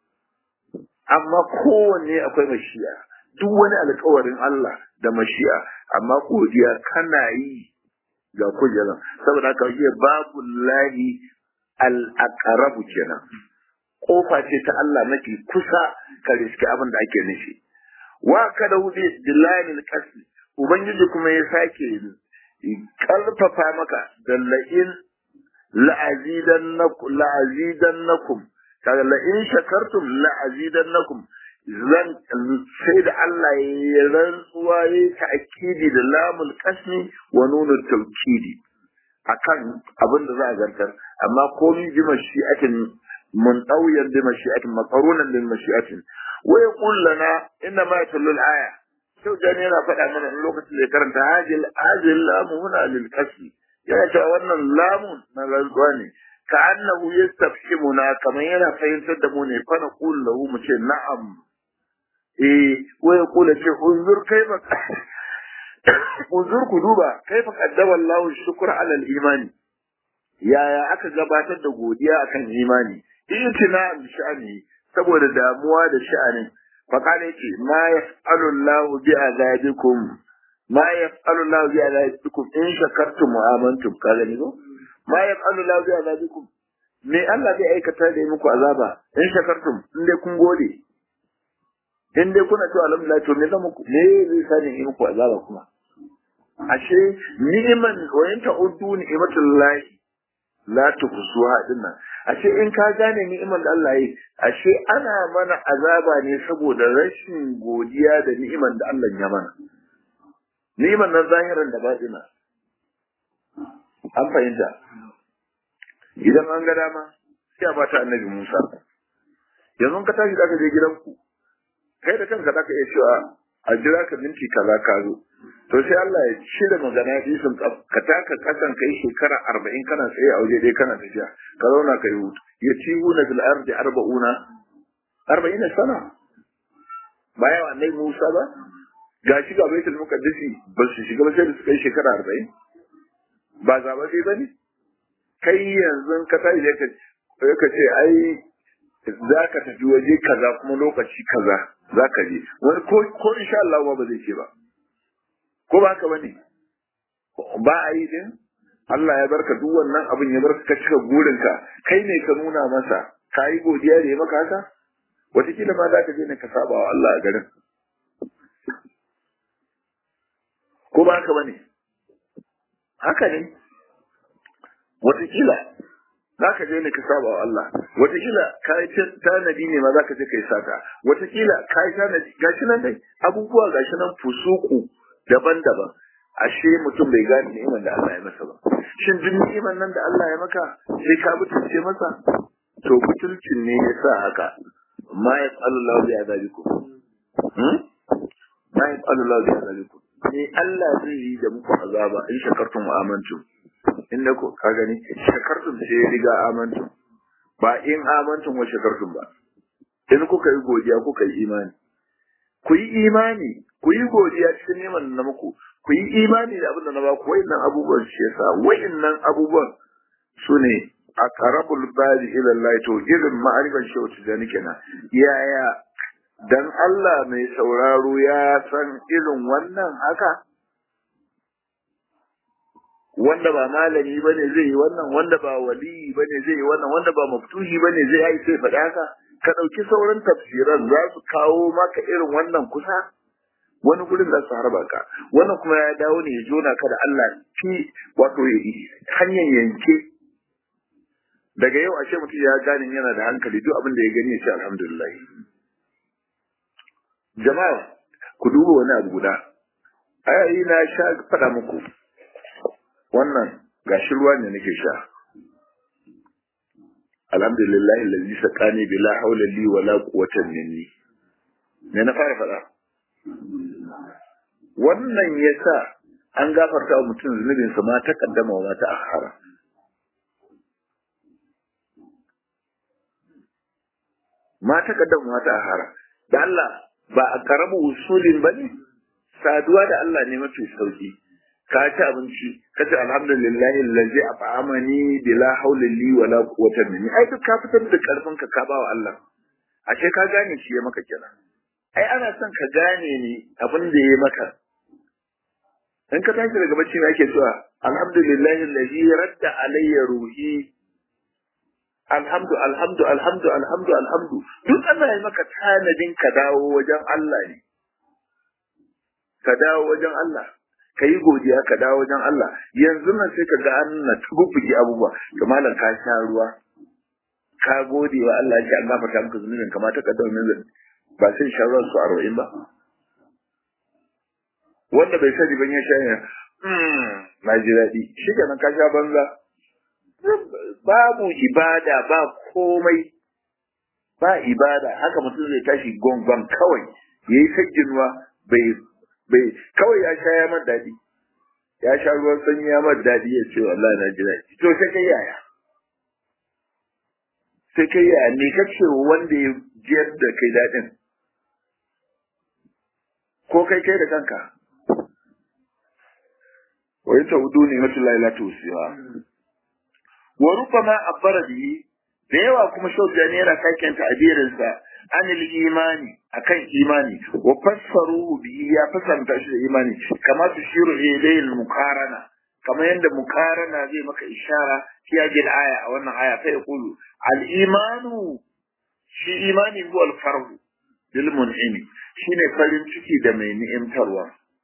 amma kowanne akwai mashi'a duk wani alkawarin Allah da mashi'a amma godiya kana yi ga kujeran saboda haka yi babu lahi al-aqrabu kenan kofa ce ta Allah mafi kusa ka riski abin da ake nufi wa kada wuce dilalil qasd ubangiji kuma ya sake karfafa maka da la'in la'azidannakum la'azidannakum kaga la'in shakartum la'azidannakum zan sai da Allah ya rantsuwa ya ta'kidi da lamul qasmi wa nunut tawkidi akan abin da za a zartar amma komai bi mashi'atin منطويا بمشيئة مقرونا بمشيئة ويقول لنا إنما يتلو الآية شو جانينا فدا من اللغة اللي كرنت هذه هذه اللام هنا للكسر يعني تأولنا اللام نغزواني كأنه يستفهمنا كما ينا فإن تدموني فنقول له مشي نعم إيه ويقول شيء انظر كيف انظر كذوبا كيف قدم الله الشكر على الإيمان yaya aka gabatar da godiya akan imani itina bi sha'ani saboda damuwa da sha'anin فقال يتي ما يفعل الله بعذابكم ما يفعل الله بعذابكم إن شكرتم وآمنتم قال نيكو ما يفعل الله بعذابكم me Allah zai aikata da yi muku azaba in shakartum in dai kun gode in dai kuna cewa alhamdulillah to me zan muku me zai sa ni yi muku azaba kuma ashe ni'iman wa yanta uddu ni'matullahi la tuhsuha dinnan ashe in ka gane ni'imar da Allah yi ashe ana mana azaba ne saboda rashin godiya da ni'imar da Allah ya mana ni'imar na zahiran da batina an fahimta idan an ga dama sai a bata annabi Musa yanzu ka tashi zaka je gidanku kai da kanka zaka iya cewa a jira ka minti kaza ka zo to sai Allah ya cire magana isin ka taka kasan kai shekara arba'in kana tsaye a waje dai kana tafiya ka zauna ka yi hutu ya ci huna fil ardi arba'una arba'ina sana ba yawa annabi Musa ba ga shi ga baitul muqaddisi ba su shiga ba sai da suka yi shekara arba'in ba zaba sai bane kai yanzu ka tashi ka ka ce ai za ka tafi waje kaza kuma lokaci kaza za ka je wani ko ko insha Allah ba zai ce ba ko ba haka bane ba a yi din Allah ya barka duk wannan abin ya barka ka cika burinka kai ne ka nuna masa ka yi godiya da ya maka haka wataƙila ma za ka je ne ka saba wa Allah a garin ko ba haka bane haka ne wataƙila za ka je ne ka saba wa Allah wataƙila ka yi tanadi ne ma za ka je ka yi sata wataƙila ka yi tanadi gashi nan dai abubuwa gashi nan fusuku daban-daban ashe mutum bai gane ni'imar da Allah ya masa ba shin duk ni'imar nan da Allah ya maka sai ka butulce masa to butulcin ne ya sa haka ma ya Allah bi azabikum hmm ma ya Allah bi azabikum ne Allah zai yi da muku azaba in shakartum wa amantum inda ko ka gani shakartum sai ya riga amantum ba in amantum wa shakartum ba in kuka yi godiya kuka yi imani ku yi imani ku yi godiya cikin neman na muku ku yi imani da abin da na ba ku wayannan abubuwan shi yasa wayannan abubuwan su ne a qarabul bali ila Allah to irin ma'arifan shi wata da nake na yaya dan Allah mai sauraro ya san irin wannan haka wanda ba malami bane zai yi wannan wanda ba wali bane zai yi wannan wanda ba maftuhi bane zai yi sai faɗa haka ka ɗauki sauran tafsiran za su kawo maka irin wannan kusa wani gurin za su harba ka wannan kuma ya dawo ne ya jona ka da Allah fi wato hanyar yanke daga yau ashe mutum ya gane yana da hankali duk abin da ya gani ya ce alhamdulillah jama'a ku duba wani abu guda ayayi na sha faɗa muku wannan gashi ruwa ne nake sha alhamdulillah allazi saqani bila hawla li wala quwwata minni me na fara faɗa wannan yasa an gafarta wa mutum zunubin sa ma ta kaddama wa ta akhara ma ta kaddama wa ta akhara da Allah ba a karamu usulin bane saduwa da Allah ne mafi sauki ka ci abinci ka ce alhamdulillah allazi at'amani bila hawla li wala quwwata minni ai duk ka fitar da karfin ka ka bawa Allah ashe ka gane shi ya maka kenan ai ana son ka gane ni abin da ya maka in ka tashi daga bacci ne ake cewa alhamdulillah allazi radda alayya ruhi alhamdu alhamdu alhamdu alhamdu alhamdu duk Allah ya maka tanadin ka dawo wajen Allah ne ka dawo wajen Allah ka yi godiya ka dawo wajen Allah yanzu nan sai ka ga an na tububuki abubuwa to malam ka sha ruwa ka gode wa Allah ya an gafarta maka zunubin kamar ta kaddama min zan ba sai sha ruwa su arba'in ba wanda bai sani ban ya sha ya na ji daɗi shi kenan ka sha banza babu ibada ba komai ba ibada haka mutum zai tashi gongon kawai yayi sajjinuwa bai bai kawai ya sha ya mar daɗi ya sha ruwan sanyi ya mar daɗi ya ce wallahi na ji daɗi to sai kai yaya sai kai yaya me kace wanda ya jiyar da kai daɗin ko kai kai da kanka wa yata udu ne wata laila tusiwa wa rubama abbara bihi da yawa kuma shaujani yana saken ta'abirinsa anil imani akan imani wa fassaruhu bihi ya fasanta shi da imani kama su shiru ilayhi muqarana kamar yadda muqarana zai maka ishara fi ajil aya a wannan aya fa yaqulu al imanu shi imani huwa al farhu bil mun'imi shine farin ciki da mai ni'imtarwa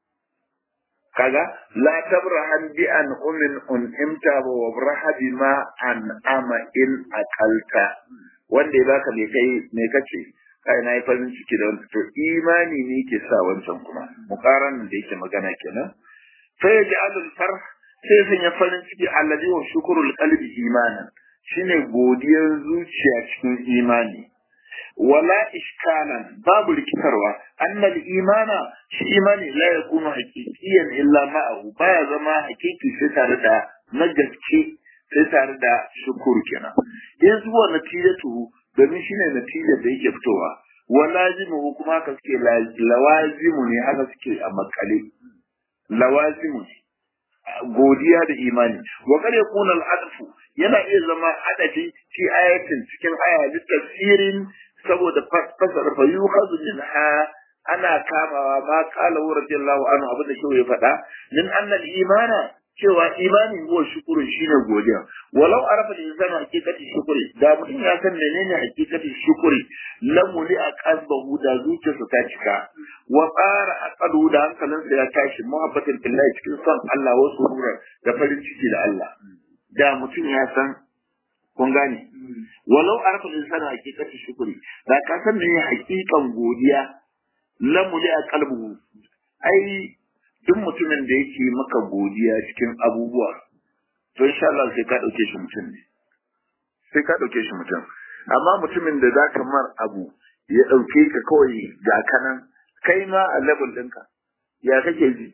kaga la tabrahan bi an umin un'imta wa braha bima an ama in aqalta wanda ya baka me kai me kace kai na yi farin ciki da wanda to imani ne ke sa wancan kuma muqaran da yake magana kenan fa yaj'alul farh sai sun ya farin ciki alladhi wa shukrul qalbi imanan shine godiyar zuciya cikin imani wala iskalan babu rikitarwa annal imana shi imani la yakunu haqiqiyan illa ma'ahu baya zama haqiqi sai tare da na gaske sai tare da shukuru kenan in zuwa natijatu domin shine natijar da yake fitowa wa lazimu kuma haka suke lawazimu ne haka suke a makale lawazimu ne godiya da imani wa kar yakuna al-adfu yana iya zama adafi fi ayatin cikin aya da tafsirin saboda fasara fa yukhadhu minha ana kamawa ma qala radiyallahu anhu abin da shi ya faɗa min annal imana cewa imani huwa shukuru shine godiya walau arafa al-insanu haqiqati shukuri da mutum ya san menene haqiqati shukuri lamu li aqalbahu da zuciyarsa ta cika wa tsara aqalu da hankalinsa ya tashi muhabbatin billahi cikin son Allah wa surura da farin ciki da Allah da mutum ya san kun gane walau arafa al-insanu haqiqati shukuri da ka san menene haqiqan godiya lamu li aqalbahu ai duk mutumin da yake maka godiya cikin abubuwa to insha Allah sai ka dauke shi mutum ne sai ka dauke shi mutum amma mutumin da zaka mar abu ya dauke ka kawai ga kanan kai ma a level ɗinka ya kake ji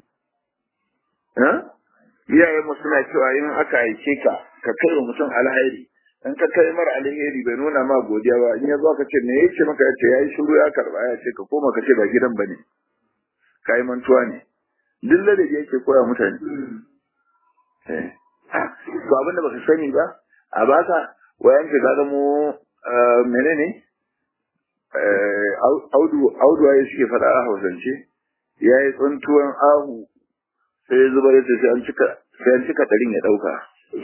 iyayen mu suna cewa in aka aike ka ka kai wa mutum alheri in ka kai mar alheri bai nuna ma godiya ba in ya zo ka ce me yake maka ya ce yayi shiru ya karba ya ce ka koma ka ce ba gidan bane kai mantuwa ne duk da yake koya mutane to abin da baka sani ba a baka wayan ka ga mu menene audu audu ya suke faɗa a hausance ya yi tsuntuwan ahu sai ya zubar da sai an cika sai an cika ɗarin ya ɗauka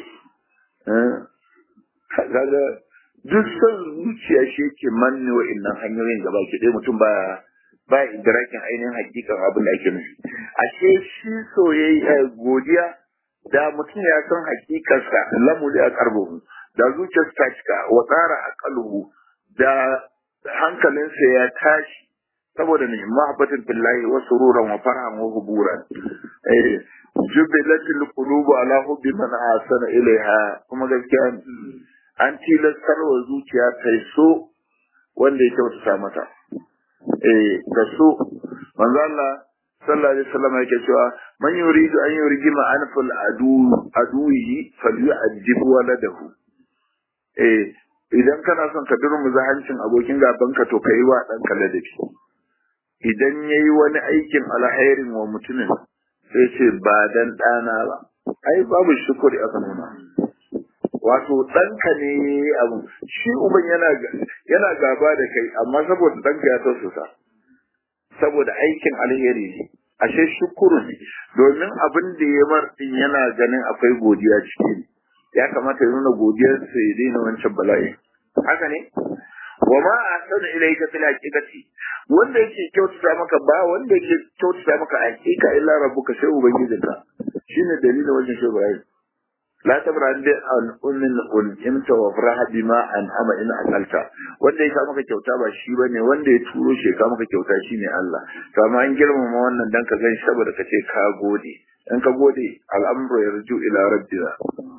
kaga duk son zuciya shi yake manne wa'innan hanyoyin gaba ki ɗaya mutum ba ba idrakin ainihin hakikan abin da ake nufi ashe shi soyayya godiya da mutum ya san hakikarsa lamuli a karbuhu da zuciyarsa ta cika wa tsara aqaluhu da hankalinsa ya tashi saboda ne mahabbatin billahi wa sururan wa farhan wa huburan eh jubilatil qulubu ala hubbi man asana ilaiha kuma gaskiya an tilastar wa zuciya ta so wanda ya kyautata mata eh da so manzo Allah sallallahu alaihi wasallam yake cewa man yuridu an yurjima anfal adu aduhi falyu'addib waladahu eh idan kana son ka durmuza hancin abokin gaban ka to kai wa dan ladabi idan yayi wani aikin alhairin wa mutumin sai ce ba dan dana ba ai babu shukuri aka nuna wato ɗanka ne abu shi uban yana yana gaba da kai amma saboda ɗanka ya tausasa saboda aikin alheri ne ashe shukuru ne domin abin da ya mar din yana ganin akwai godiya ciki ne ya kamata ya nuna godiyar sa ya daina wancan bala'i haka ne wa ma ahsanu ilayka fil haqiqati wanda yake kyautata maka ba wanda yake kyautata maka hakika illa rabbuka sai ubangijinka shine dalilin wajen shi Ibrahim la tabra bi an ummin un imta wa faraha bima an ama in akalta wanda ya maka kyauta ba shi bane wanda ya turo shi ka maka kyauta shine Allah to amma an girmama wannan dan ka gan shi saboda ka ce ka gode in ka gode al'amru yarju ila rabbina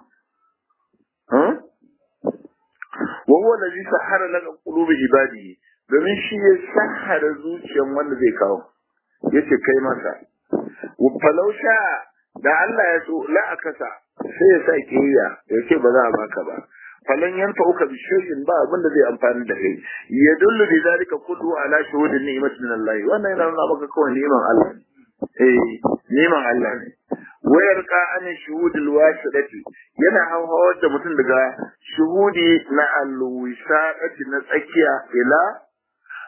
wa huwa alladhi sahara laka qulubi ibadihi domin shi ya sahara zuciyan wanda zai kawo yace kai masa falau sha da Allah ya so la akasa sai ya sa kiyaya ya ce ba za a baka ba falan yanfa uka bi shay'in ba abin da zai amfani da kai ya dullu bi zalika kullu ala shuhudin ni'matin min Allah wannan yana nuna maka kawai ni'man Allah eh ni'man Allah ne wayar ka an shuhudul wasidati yana hawar da mutum daga shuhudi na alwisadati na tsakiya ila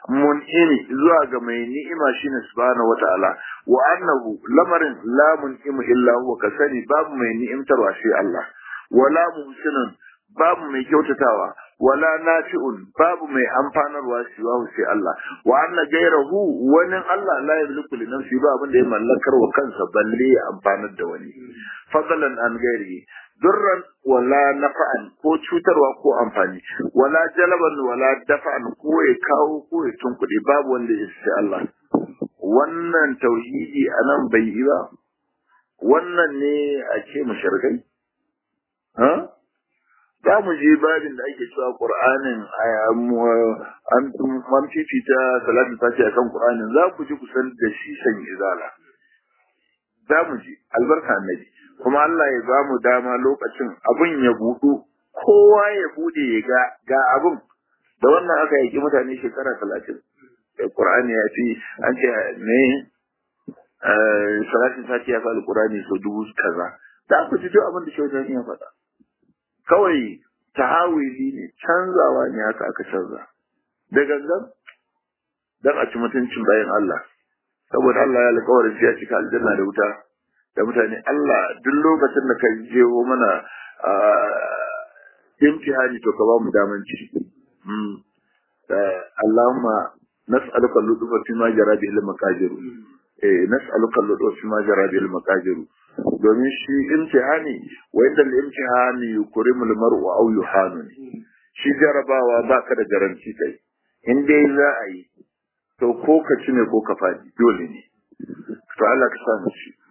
mun'imi zuwa ga mai ni'ima shine subhanahu wata'ala wa annahu lamarin la mun'imu illa huwa ka sani babu mai ni'imtarwa sai Allah wala muhsinun babu mai kyautatawa wala nafi'un babu mai amfanarwa siwahu sai Allah wa anna gairahu wani Allah la yamliku li nafsi ba abin da ya mallakar wa kansa balle ya amfanar da wani fadlan an gairihi durran wala nafa'an ko cutarwa ko amfani wala jalaban wala dafa'an ko ya kawo ko ya tunkuɗe babu wanda ya sai Allah wannan tauhidi anan bai yi ba wannan ne a ce mushrikai ha za mu je babin da ake cewa Qur'anin an fifita salatin fati akan Qur'anin za ku ji kusan da shi san izala za mu ji albarka annabi kuma Allah ya ba mu dama lokacin abun ya budu kowa ya bude ya ga ga abun da wannan aka yaki mutane shekara talatin Qur'ani ya fi an ce ne salatin fati ya fa Qur'ani so dubu kaza za ku ji duk abin da shi ya faɗa kawai tahawili ne canzawa ne haka aka canza da gangan dan a ci mutuncin bayan Allah saboda Allah ya alƙawarin ya cika aljanna da wuta da mutane Allah duk lokacin da ka jewo mana imtihani to ka ba mu daman ci Allahumma nas'aluka al-lutfa fi ma jara bihi al-maqadir eh nas'aluka al-lutfa fi ma jara bihi al-maqadir domin shi imtihani wa inda al-imtihani yukrimu al-mar'u aw yuhanu shi jarabawa baka da garanti kai in dai za a yi to ko ka ci ne ko ka fadi dole ne to Allah ka sa mu ci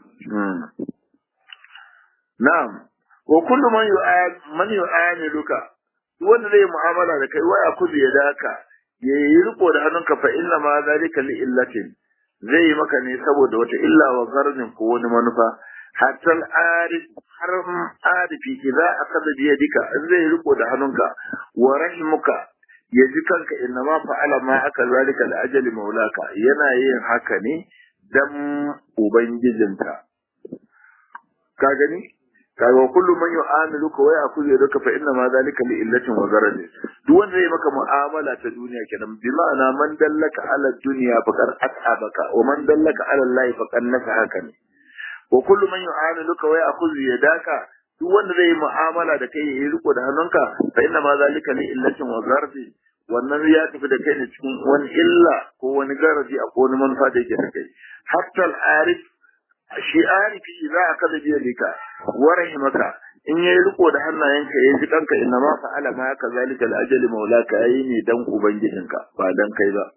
na'am wa kullu man yu'ad man yu'amiluka wanda zai mu'amala da kai waya kudu ya daka ya yi riko da hannunka fa inna ma zalika li illatin zai yi maka ne saboda wata illa wa garnin ko wani manufa hatta al-arif har arifi idza akada bi yadika zai riko da hannunka wa rahimuka ya ji kanka inna ma fa'ala ma aka zalika da ajali maulaka yana yin haka ne dan ubangijinka ka gani kaga kullu man yu'amiluka wa ya'khudhu yadaka fa inna ma zalika li illatin wa gharadin duk wanda yayi maka mu'amala ta duniya kenan bi ma'ana man dallaka ala dunya faqad at'abaka wa man dallaka ala allahi faqad nasahaka ne wa kullu man yu'amiluka wa ya'khudhu yadaka duk wanda zai yi mu'amala da kai yayi riko da hannunka fa inna ma zalika li illatin wa gharadin wannan ya tafi da kai ne cikin wani illa ko wani garadi a ko wani manufa da yake da kai hatta al-arif shi arifi za a kada biya lika wa rahimaka in yayi riko da hannayenka yayi jikanka inna ma fa'ala ma ka zalika al-ajali maulaka yayi ne dan ubangijinka ba dan kai ba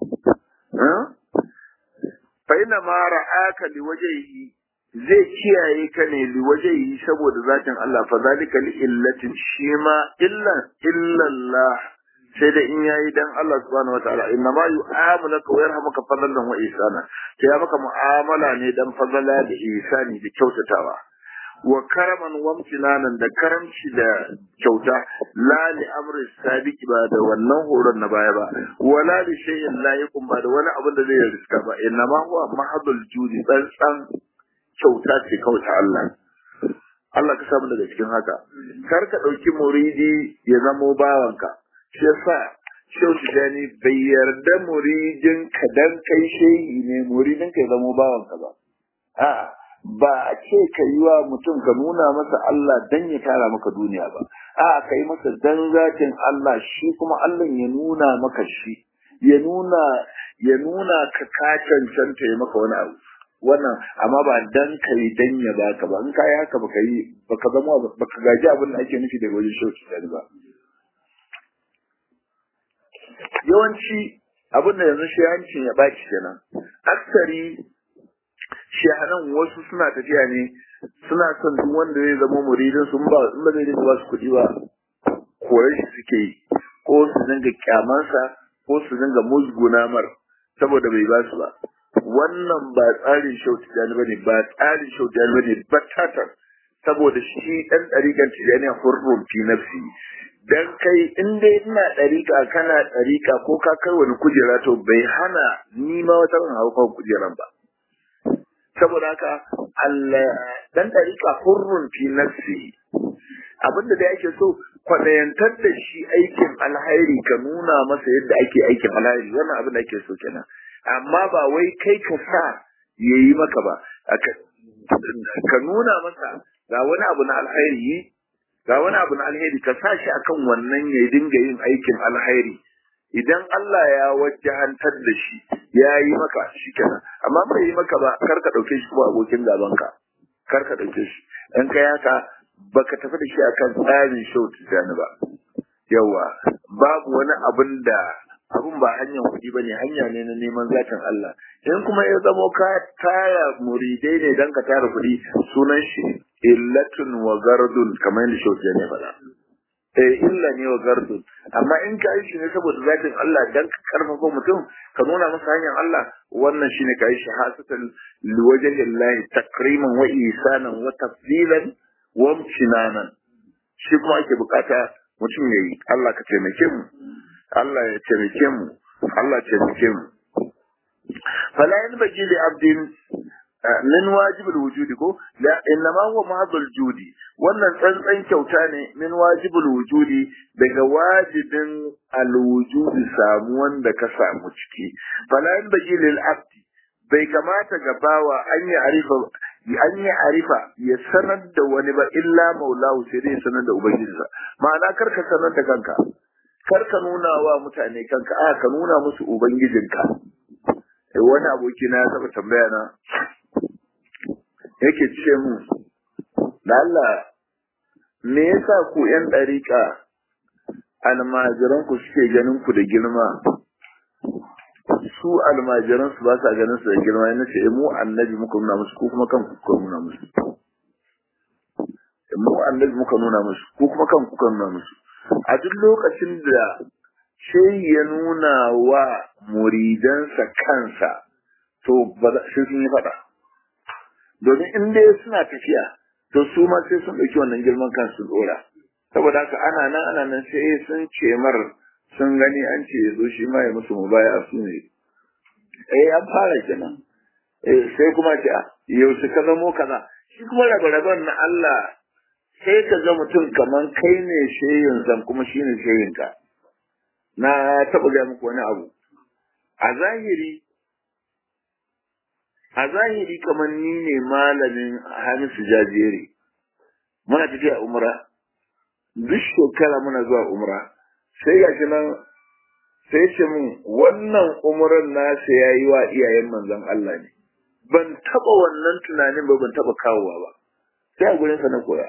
fa inna ma ra'aka liwajhihi zai kiyaye ka ne liwajhihi saboda zatin Allah fa zalika li illatin shi ma illa illallah sai da in yayi dan Allah subhanahu wataala inna ma yu'amulaka wa yarhamuka fadlan wa ihsana sai ya maka mu'amala ne dan fadala da ihsani da kyautatawa wa karaman wa amtinanan da karamci da kyauta la li amri sabiqi ba da wannan horon na baya ba wala li shay'in la yakun ba da wani abin da zai riska ba inna ma huwa mahadul judi dan san kyauta ce kawai ta Allah Allah ka samu daga cikin haka kar ka dauki muridi ya zamo bawanka shi yasa Shehu Tijjani bai yarda muridin ka dan kai shehi ne muridin ka ya zamo bawanka ba. A ba a ce ka yi wa mutum ka nuna masa Allah dan ya tara maka duniya ba. A ka yi masa dan zatin Allah shi kuma Allah ya nuna maka shi. Ya nuna ya nuna ka ka cancanta ya maka wani abu. Wannan amma ba dan ka yi dan ya baka ba. In ka yi haka baka yi baka zama baka gaji abin da ake nufi daga wajen Shehu Tijjani ba. yawanci abin da yanzu shayancin ya baki kenan aksari shahanan wasu suna tafiya ne suna son duk wanda zai zama muridin sun ba in ba zai dinga ba su kuɗi ba koyar shi suke yi ko su dinga kyamansa ko su dinga musguna mar saboda bai ba su ba wannan ba tsarin shau tijani bane ba tsarin shau tijani bane batatan saboda shi ɗan ɗariƙar tijani hurrun fi nafsi dan kai in dai ina ɗariƙa kana ɗariƙa ko ka kai wani kujera to bai hana ni ma wata ran hau kan kujeran ba saboda haka Allah dan ɗariƙa hurrun fi nafsi abinda da yake so kwaɗayantar da shi aikin alhairi ka nuna masa yadda ake aikin alhairi wannan abin da ake so kenan amma ba wai kai ka sa ya yi maka ba ka nuna masa ga wani abu na alhairi ga wani abu na alheri ka sa shi akan wannan ya dinga yin aikin alhairi idan Allah ya wajahantar da shi ya yi maka shi kenan amma bai yi maka ba kar ka ɗauke shi kuma abokin gabanka kar ka ɗauke shi in ka yaka baka tafi da shi akan tsarin shau tijjani ba yawa babu wani abin da abin ba hanyar kuɗi ba ne hanya ne na neman zatin Allah in kuma ya zamo ka tara muridai ne don ka tara kuɗi sunan shi illatun wa gardun kamar yadda shau tijjani faɗa eh illa ne wa gardun amma in ka yi shi ne saboda zatin Allah dan ka karfafa mutum ka nuna masa hanyar Allah wannan shine ka yi shi hasatan liwajhillahi takriman wa isanan wa tafdilan wa imtinanan shi kuma ake bukata mutum yayi Allah ka taimake mu Allah ya taimake mu Allah ya taimake mu fala yanbaghi li abdin min wajibul wujudi ko la innama huwa mahdhul judi wannan tsantsan kyauta ne min wajibul wujudi daga wajibin alwujudi samu wanda ka samu ciki fala yanbaghi lil abdi bai kamata ga bawa an yi arifa an yi arifa ya sanar da wani ba illa maulahu sai dai sanar da ubangijinsa ma'ana kar ka sanar da kanka kar ka nuna wa mutane kanka a ka nuna musu ubangijinka wani aboki na ya taba tambaya na yake ce mu da Allah me yasa ku yan ɗariƙa almajiran ku suke ganin ku da girma su almajiran su ba sa ganin su da girma yana ce mu annabi muka nuna musu ko kuma kanku kuka nuna musu mu annabi muka nuna musu ko kuma kanku kuka nuna musu a duk lokacin da shehi ya nuna wa muridansa kansa to ba sai sun yi faɗa domin in dai suna tafiya to su ma sai sun ɗauki wannan girman kansu dora saboda haka ana nan ana nan sai sun ce mar sun gani an ce ya zo shi ma ya musu mubaya su ne eh an fara kenan eh sai kuma ce yaushe ka zamo kaza shi kuma rabe-raben na Allah sai ka ga mutum kaman kai ne shehin zan kuma shi ne shehin ka na taɓa gaya muku wani abu a zahiri a zahiri kamar ni ne malamin hamisu jajere muna tafiya umra duk shekara muna zuwa umra sai ga shi nan sai ce mun wannan umran nasa ya yi wa iyayen manzon Allah ne ban taba wannan tunanin ba ban taba kawowa ba sai a gurin sa na koya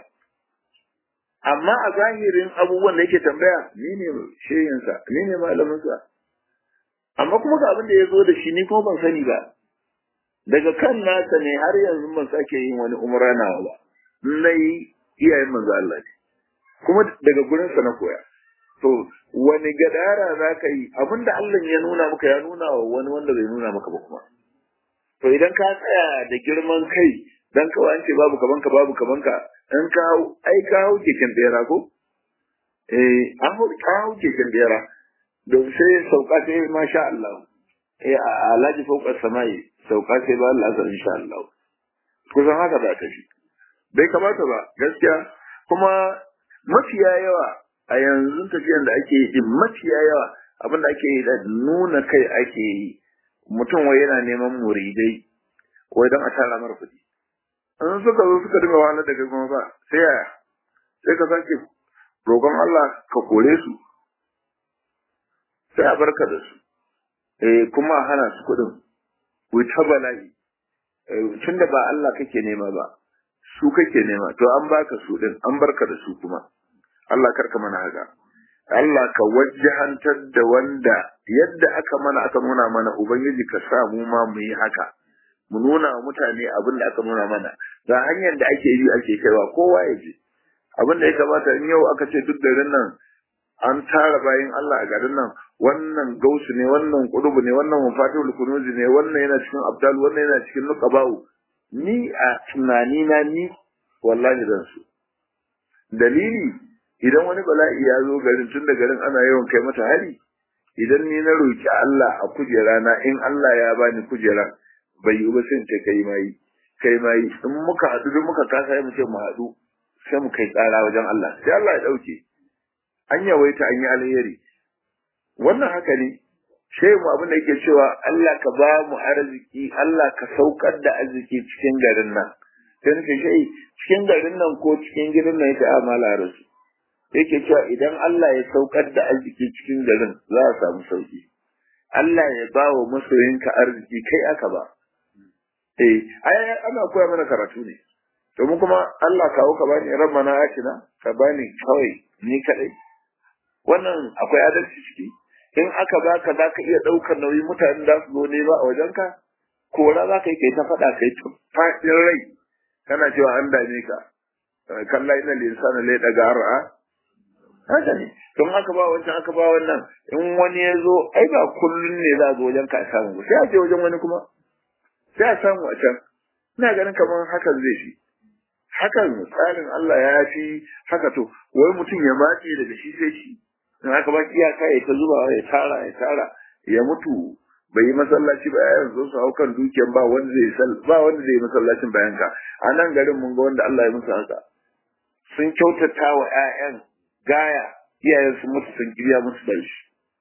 amma a zahirin abubuwan da yake tambaya ni ne shehinsa ni ne malaminsa amma kuma ga abin da ya zo da shi ni kuma ban sani ba daga kan nasa ne har yanzu ban sake yin wani umra nawa ba na yi iyayen manzo Allah ne kuma daga gurinsa na koya to wani gadara za ka yi abinda Allah ya nuna maka ya nuna wa wani wanda bai nuna maka ba kuma to idan ka tsaya da girman kai dan kawai an ce babu kaman ka babu kaman ka in ka hau ai ka hau keken bera ko eh an hau ka hau keken bera don sai sauka sai masha Allah eh alhaji fauka samai sauka sai ba Allah azza insha Allah kusan haka da ta shi bai kamata ba gaskiya kuma mafiya yawa a yanzu tafiyan da ake yi din mafiya yawa abin da ake yi da nuna kai ake yi mutum wai yana neman muridai wai don a tara mara kuɗi in suka zo suka dinga wahalar da kai kuma ba sai yaya sai ka sake roƙon Allah ka kore su sai a barka da su eh kuma a hana su kuɗin ku ta bala'i tun da ba Allah kake nema ba su kake nema to an baka su din an barka da su kuma Allah karka mana haka Allah ka wajjahantar da wanda yadda aka mana aka nuna mana ubangiji ka sa mu ma mu yi haka mu nuna wa mutane abin da aka nuna mana ga hanyar da ake yi ake kaiwa kowa ya je abin da ya kamata in yau aka ce duk garin nan an tara bayan Allah a garin nan wannan gausu ne wannan kudubu ne wannan mafatihul kunuzi ne wannan yana cikin abdal wannan yana cikin nuqaba'u ni a tunani na ni wallahi zan su dalili idan wani bala'i ya zo garin tun da garin ana yawan kai mata hari idan ni na roki Allah a kujera na in Allah ya bani kujera bai yi ba sai ce kai mai kai mai in muka haɗu duk muka kasa mu ce mu haɗu sai mu kai tsara wajen Allah sai Allah ya dauke an yawaita an yi alheri wannan haka ne shehu mu abin da yake cewa Allah ka ba mu arziki Allah ka saukar da arziki cikin garin nan sai nake shi cikin garin nan ko cikin gidan nan yake amala rasu yake cewa idan Allah ya saukar da arziki cikin garin za a samu sauki Allah ya ba wa masoyinka arziki kai aka ba eh ai ana koya mana karatu ne domin kuma Allah kawo ka bani ran mana atina ka bani kawai ni kadai wannan akwai adalci ciki in aka baka za ka iya ɗaukar nauyi mutane da su zo ne ba a wajenka kora za ka yi kai ta faɗa kai ta faɗin rai kana cewa an dame ka kalla ina linsana lai daga ra'a haka ne don aka ba wancan aka ba wannan in wani ya zo ai ba kullum ne za a zo wajen ka a samu sai a je wajen wani kuma sai a samu a can ina ganin kamar hakan zai fi hakan tsarin Allah ya fi haka to wai mutum ya matse daga shi sai shi in aka ba iyaka ya ta zuba ya tara ya tara ya mutu bai yi masallaci ba yanzu su hau kan dukiyan ba wanda zai ba wanda zai yi masallacin bayan ka a nan garin mun ga wanda Allah ya musu haka sun kyautata wa ƴaƴan gaya iyayen su mutu sun kirya musu da shi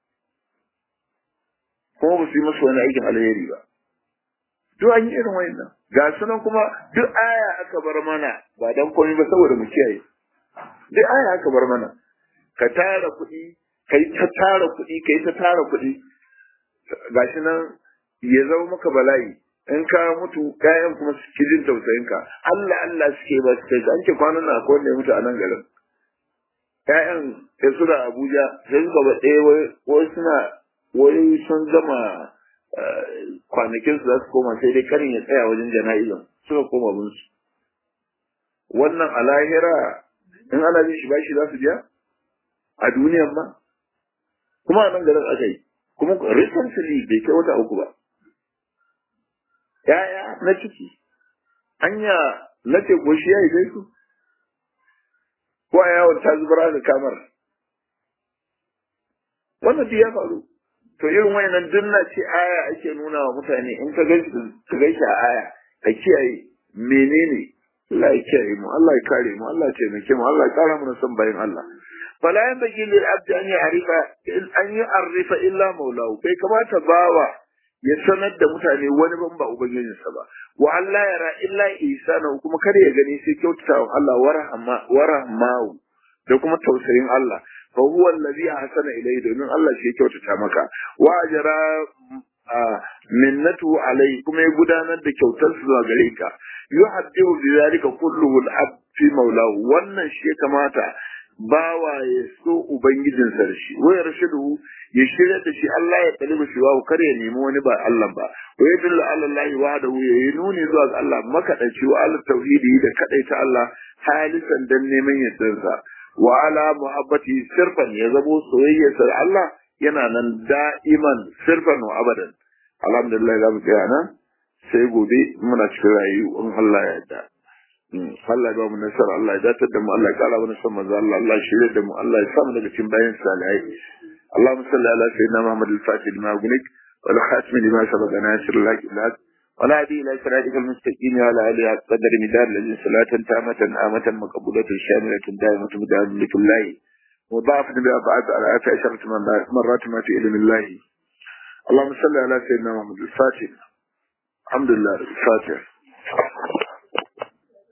kuma ba su yi musu wani aikin alheri ba duk an yi irin wayannan ga sunan kuma duk aya aka bar mana ba dan komai ba saboda mu kiyaye duk aya aka bar mana ka tara kuɗi kai ta tara kuɗi kai ta tara kuɗi gashi nan ya zama maka bala'i in ka mutu ƴaƴan kuma su ki jin tausayin ka Allah Allah suke ba su kai an ce kwanan nan akwai wanda ya mutu a nan garin ƴaƴan ya suna Abuja sai suka ba ɗaya wai suna wai sun gama kwanakin su za su koma sai dai karin ya tsaya wajen jana'izan suka koma bin su wannan a lahira in ana bin shi bashi za su biya a duniyan ma kuma a nan garin aka yi kuma recently bai kai wata uku ba ya'ya na ciki anya na ce ko shi ya yi su ko a yawon ta zubar da kamar wannan duk ya faru to irin wayannan dunna ce aya ake nuna wa mutane in ka gaishe a aya ka kiyaye menene Allah ya kiyaye mu Allah ya kare mu Allah ya taimake mu Allah ya kara mu san bayin Allah fala yanbaghi lil abdi an ya'rifa an yu'arrifa illa maulahu bai kamata bawa ya sanar da mutane wani ban ba ubangijinsa ba wa Allah yara illa ihsana kuma kada ya gani sai kyautata wa Allah warahma warahmahu da kuma tausayin Allah fa huwa allazi ahsana ilayhi domin Allah shi ya kyautata maka wa ajra minnatu alayhi kuma ya gudanar da kyautar su zuwa gare ka yuhaddihu bi zalika kulluhu al-abd fi maulahu wannan shi ya kamata bawa ya so ubangijinsa da shi wayar rashidu ya shirya da shi Allah ya kalibu shi wa kar ya nemi wani ba Allah ba wa ya dilla ala Allah wahdahu ya yi nuni zuwa ga Allah makadaci wa ala tauhidi da kadaita Allah halisan dan neman yardarsa wa ala muhabbati sirfan ya zabo soyayyarsa da Allah yana nan da'iman sirfan wa abadan alhamdulillah za mu tsaya nan sai gobe muna cikin rayu in Allah ya yarda Allah ya ba mu nasara Allah ya datar da mu Allah ya kara mana son manzo Allah Allah ya shirye da mu Allah ya samu daga cikin bayan salihai اللهم صل على سيدنا محمد الفاتح لما أغنيك والخاتم لما سبق ناصر الله بالحق ولا هدي إلى صراطك المستقيم وعلى آله قدر مدار الذي صلاة تامة آمة مقبولة شاملة دائمة مدار لك الله وضاعف بأبعاد على آت عشرة مرات ما في علم الله اللهم صل على سيدنا محمد الفاتح الحمد لله الفاتح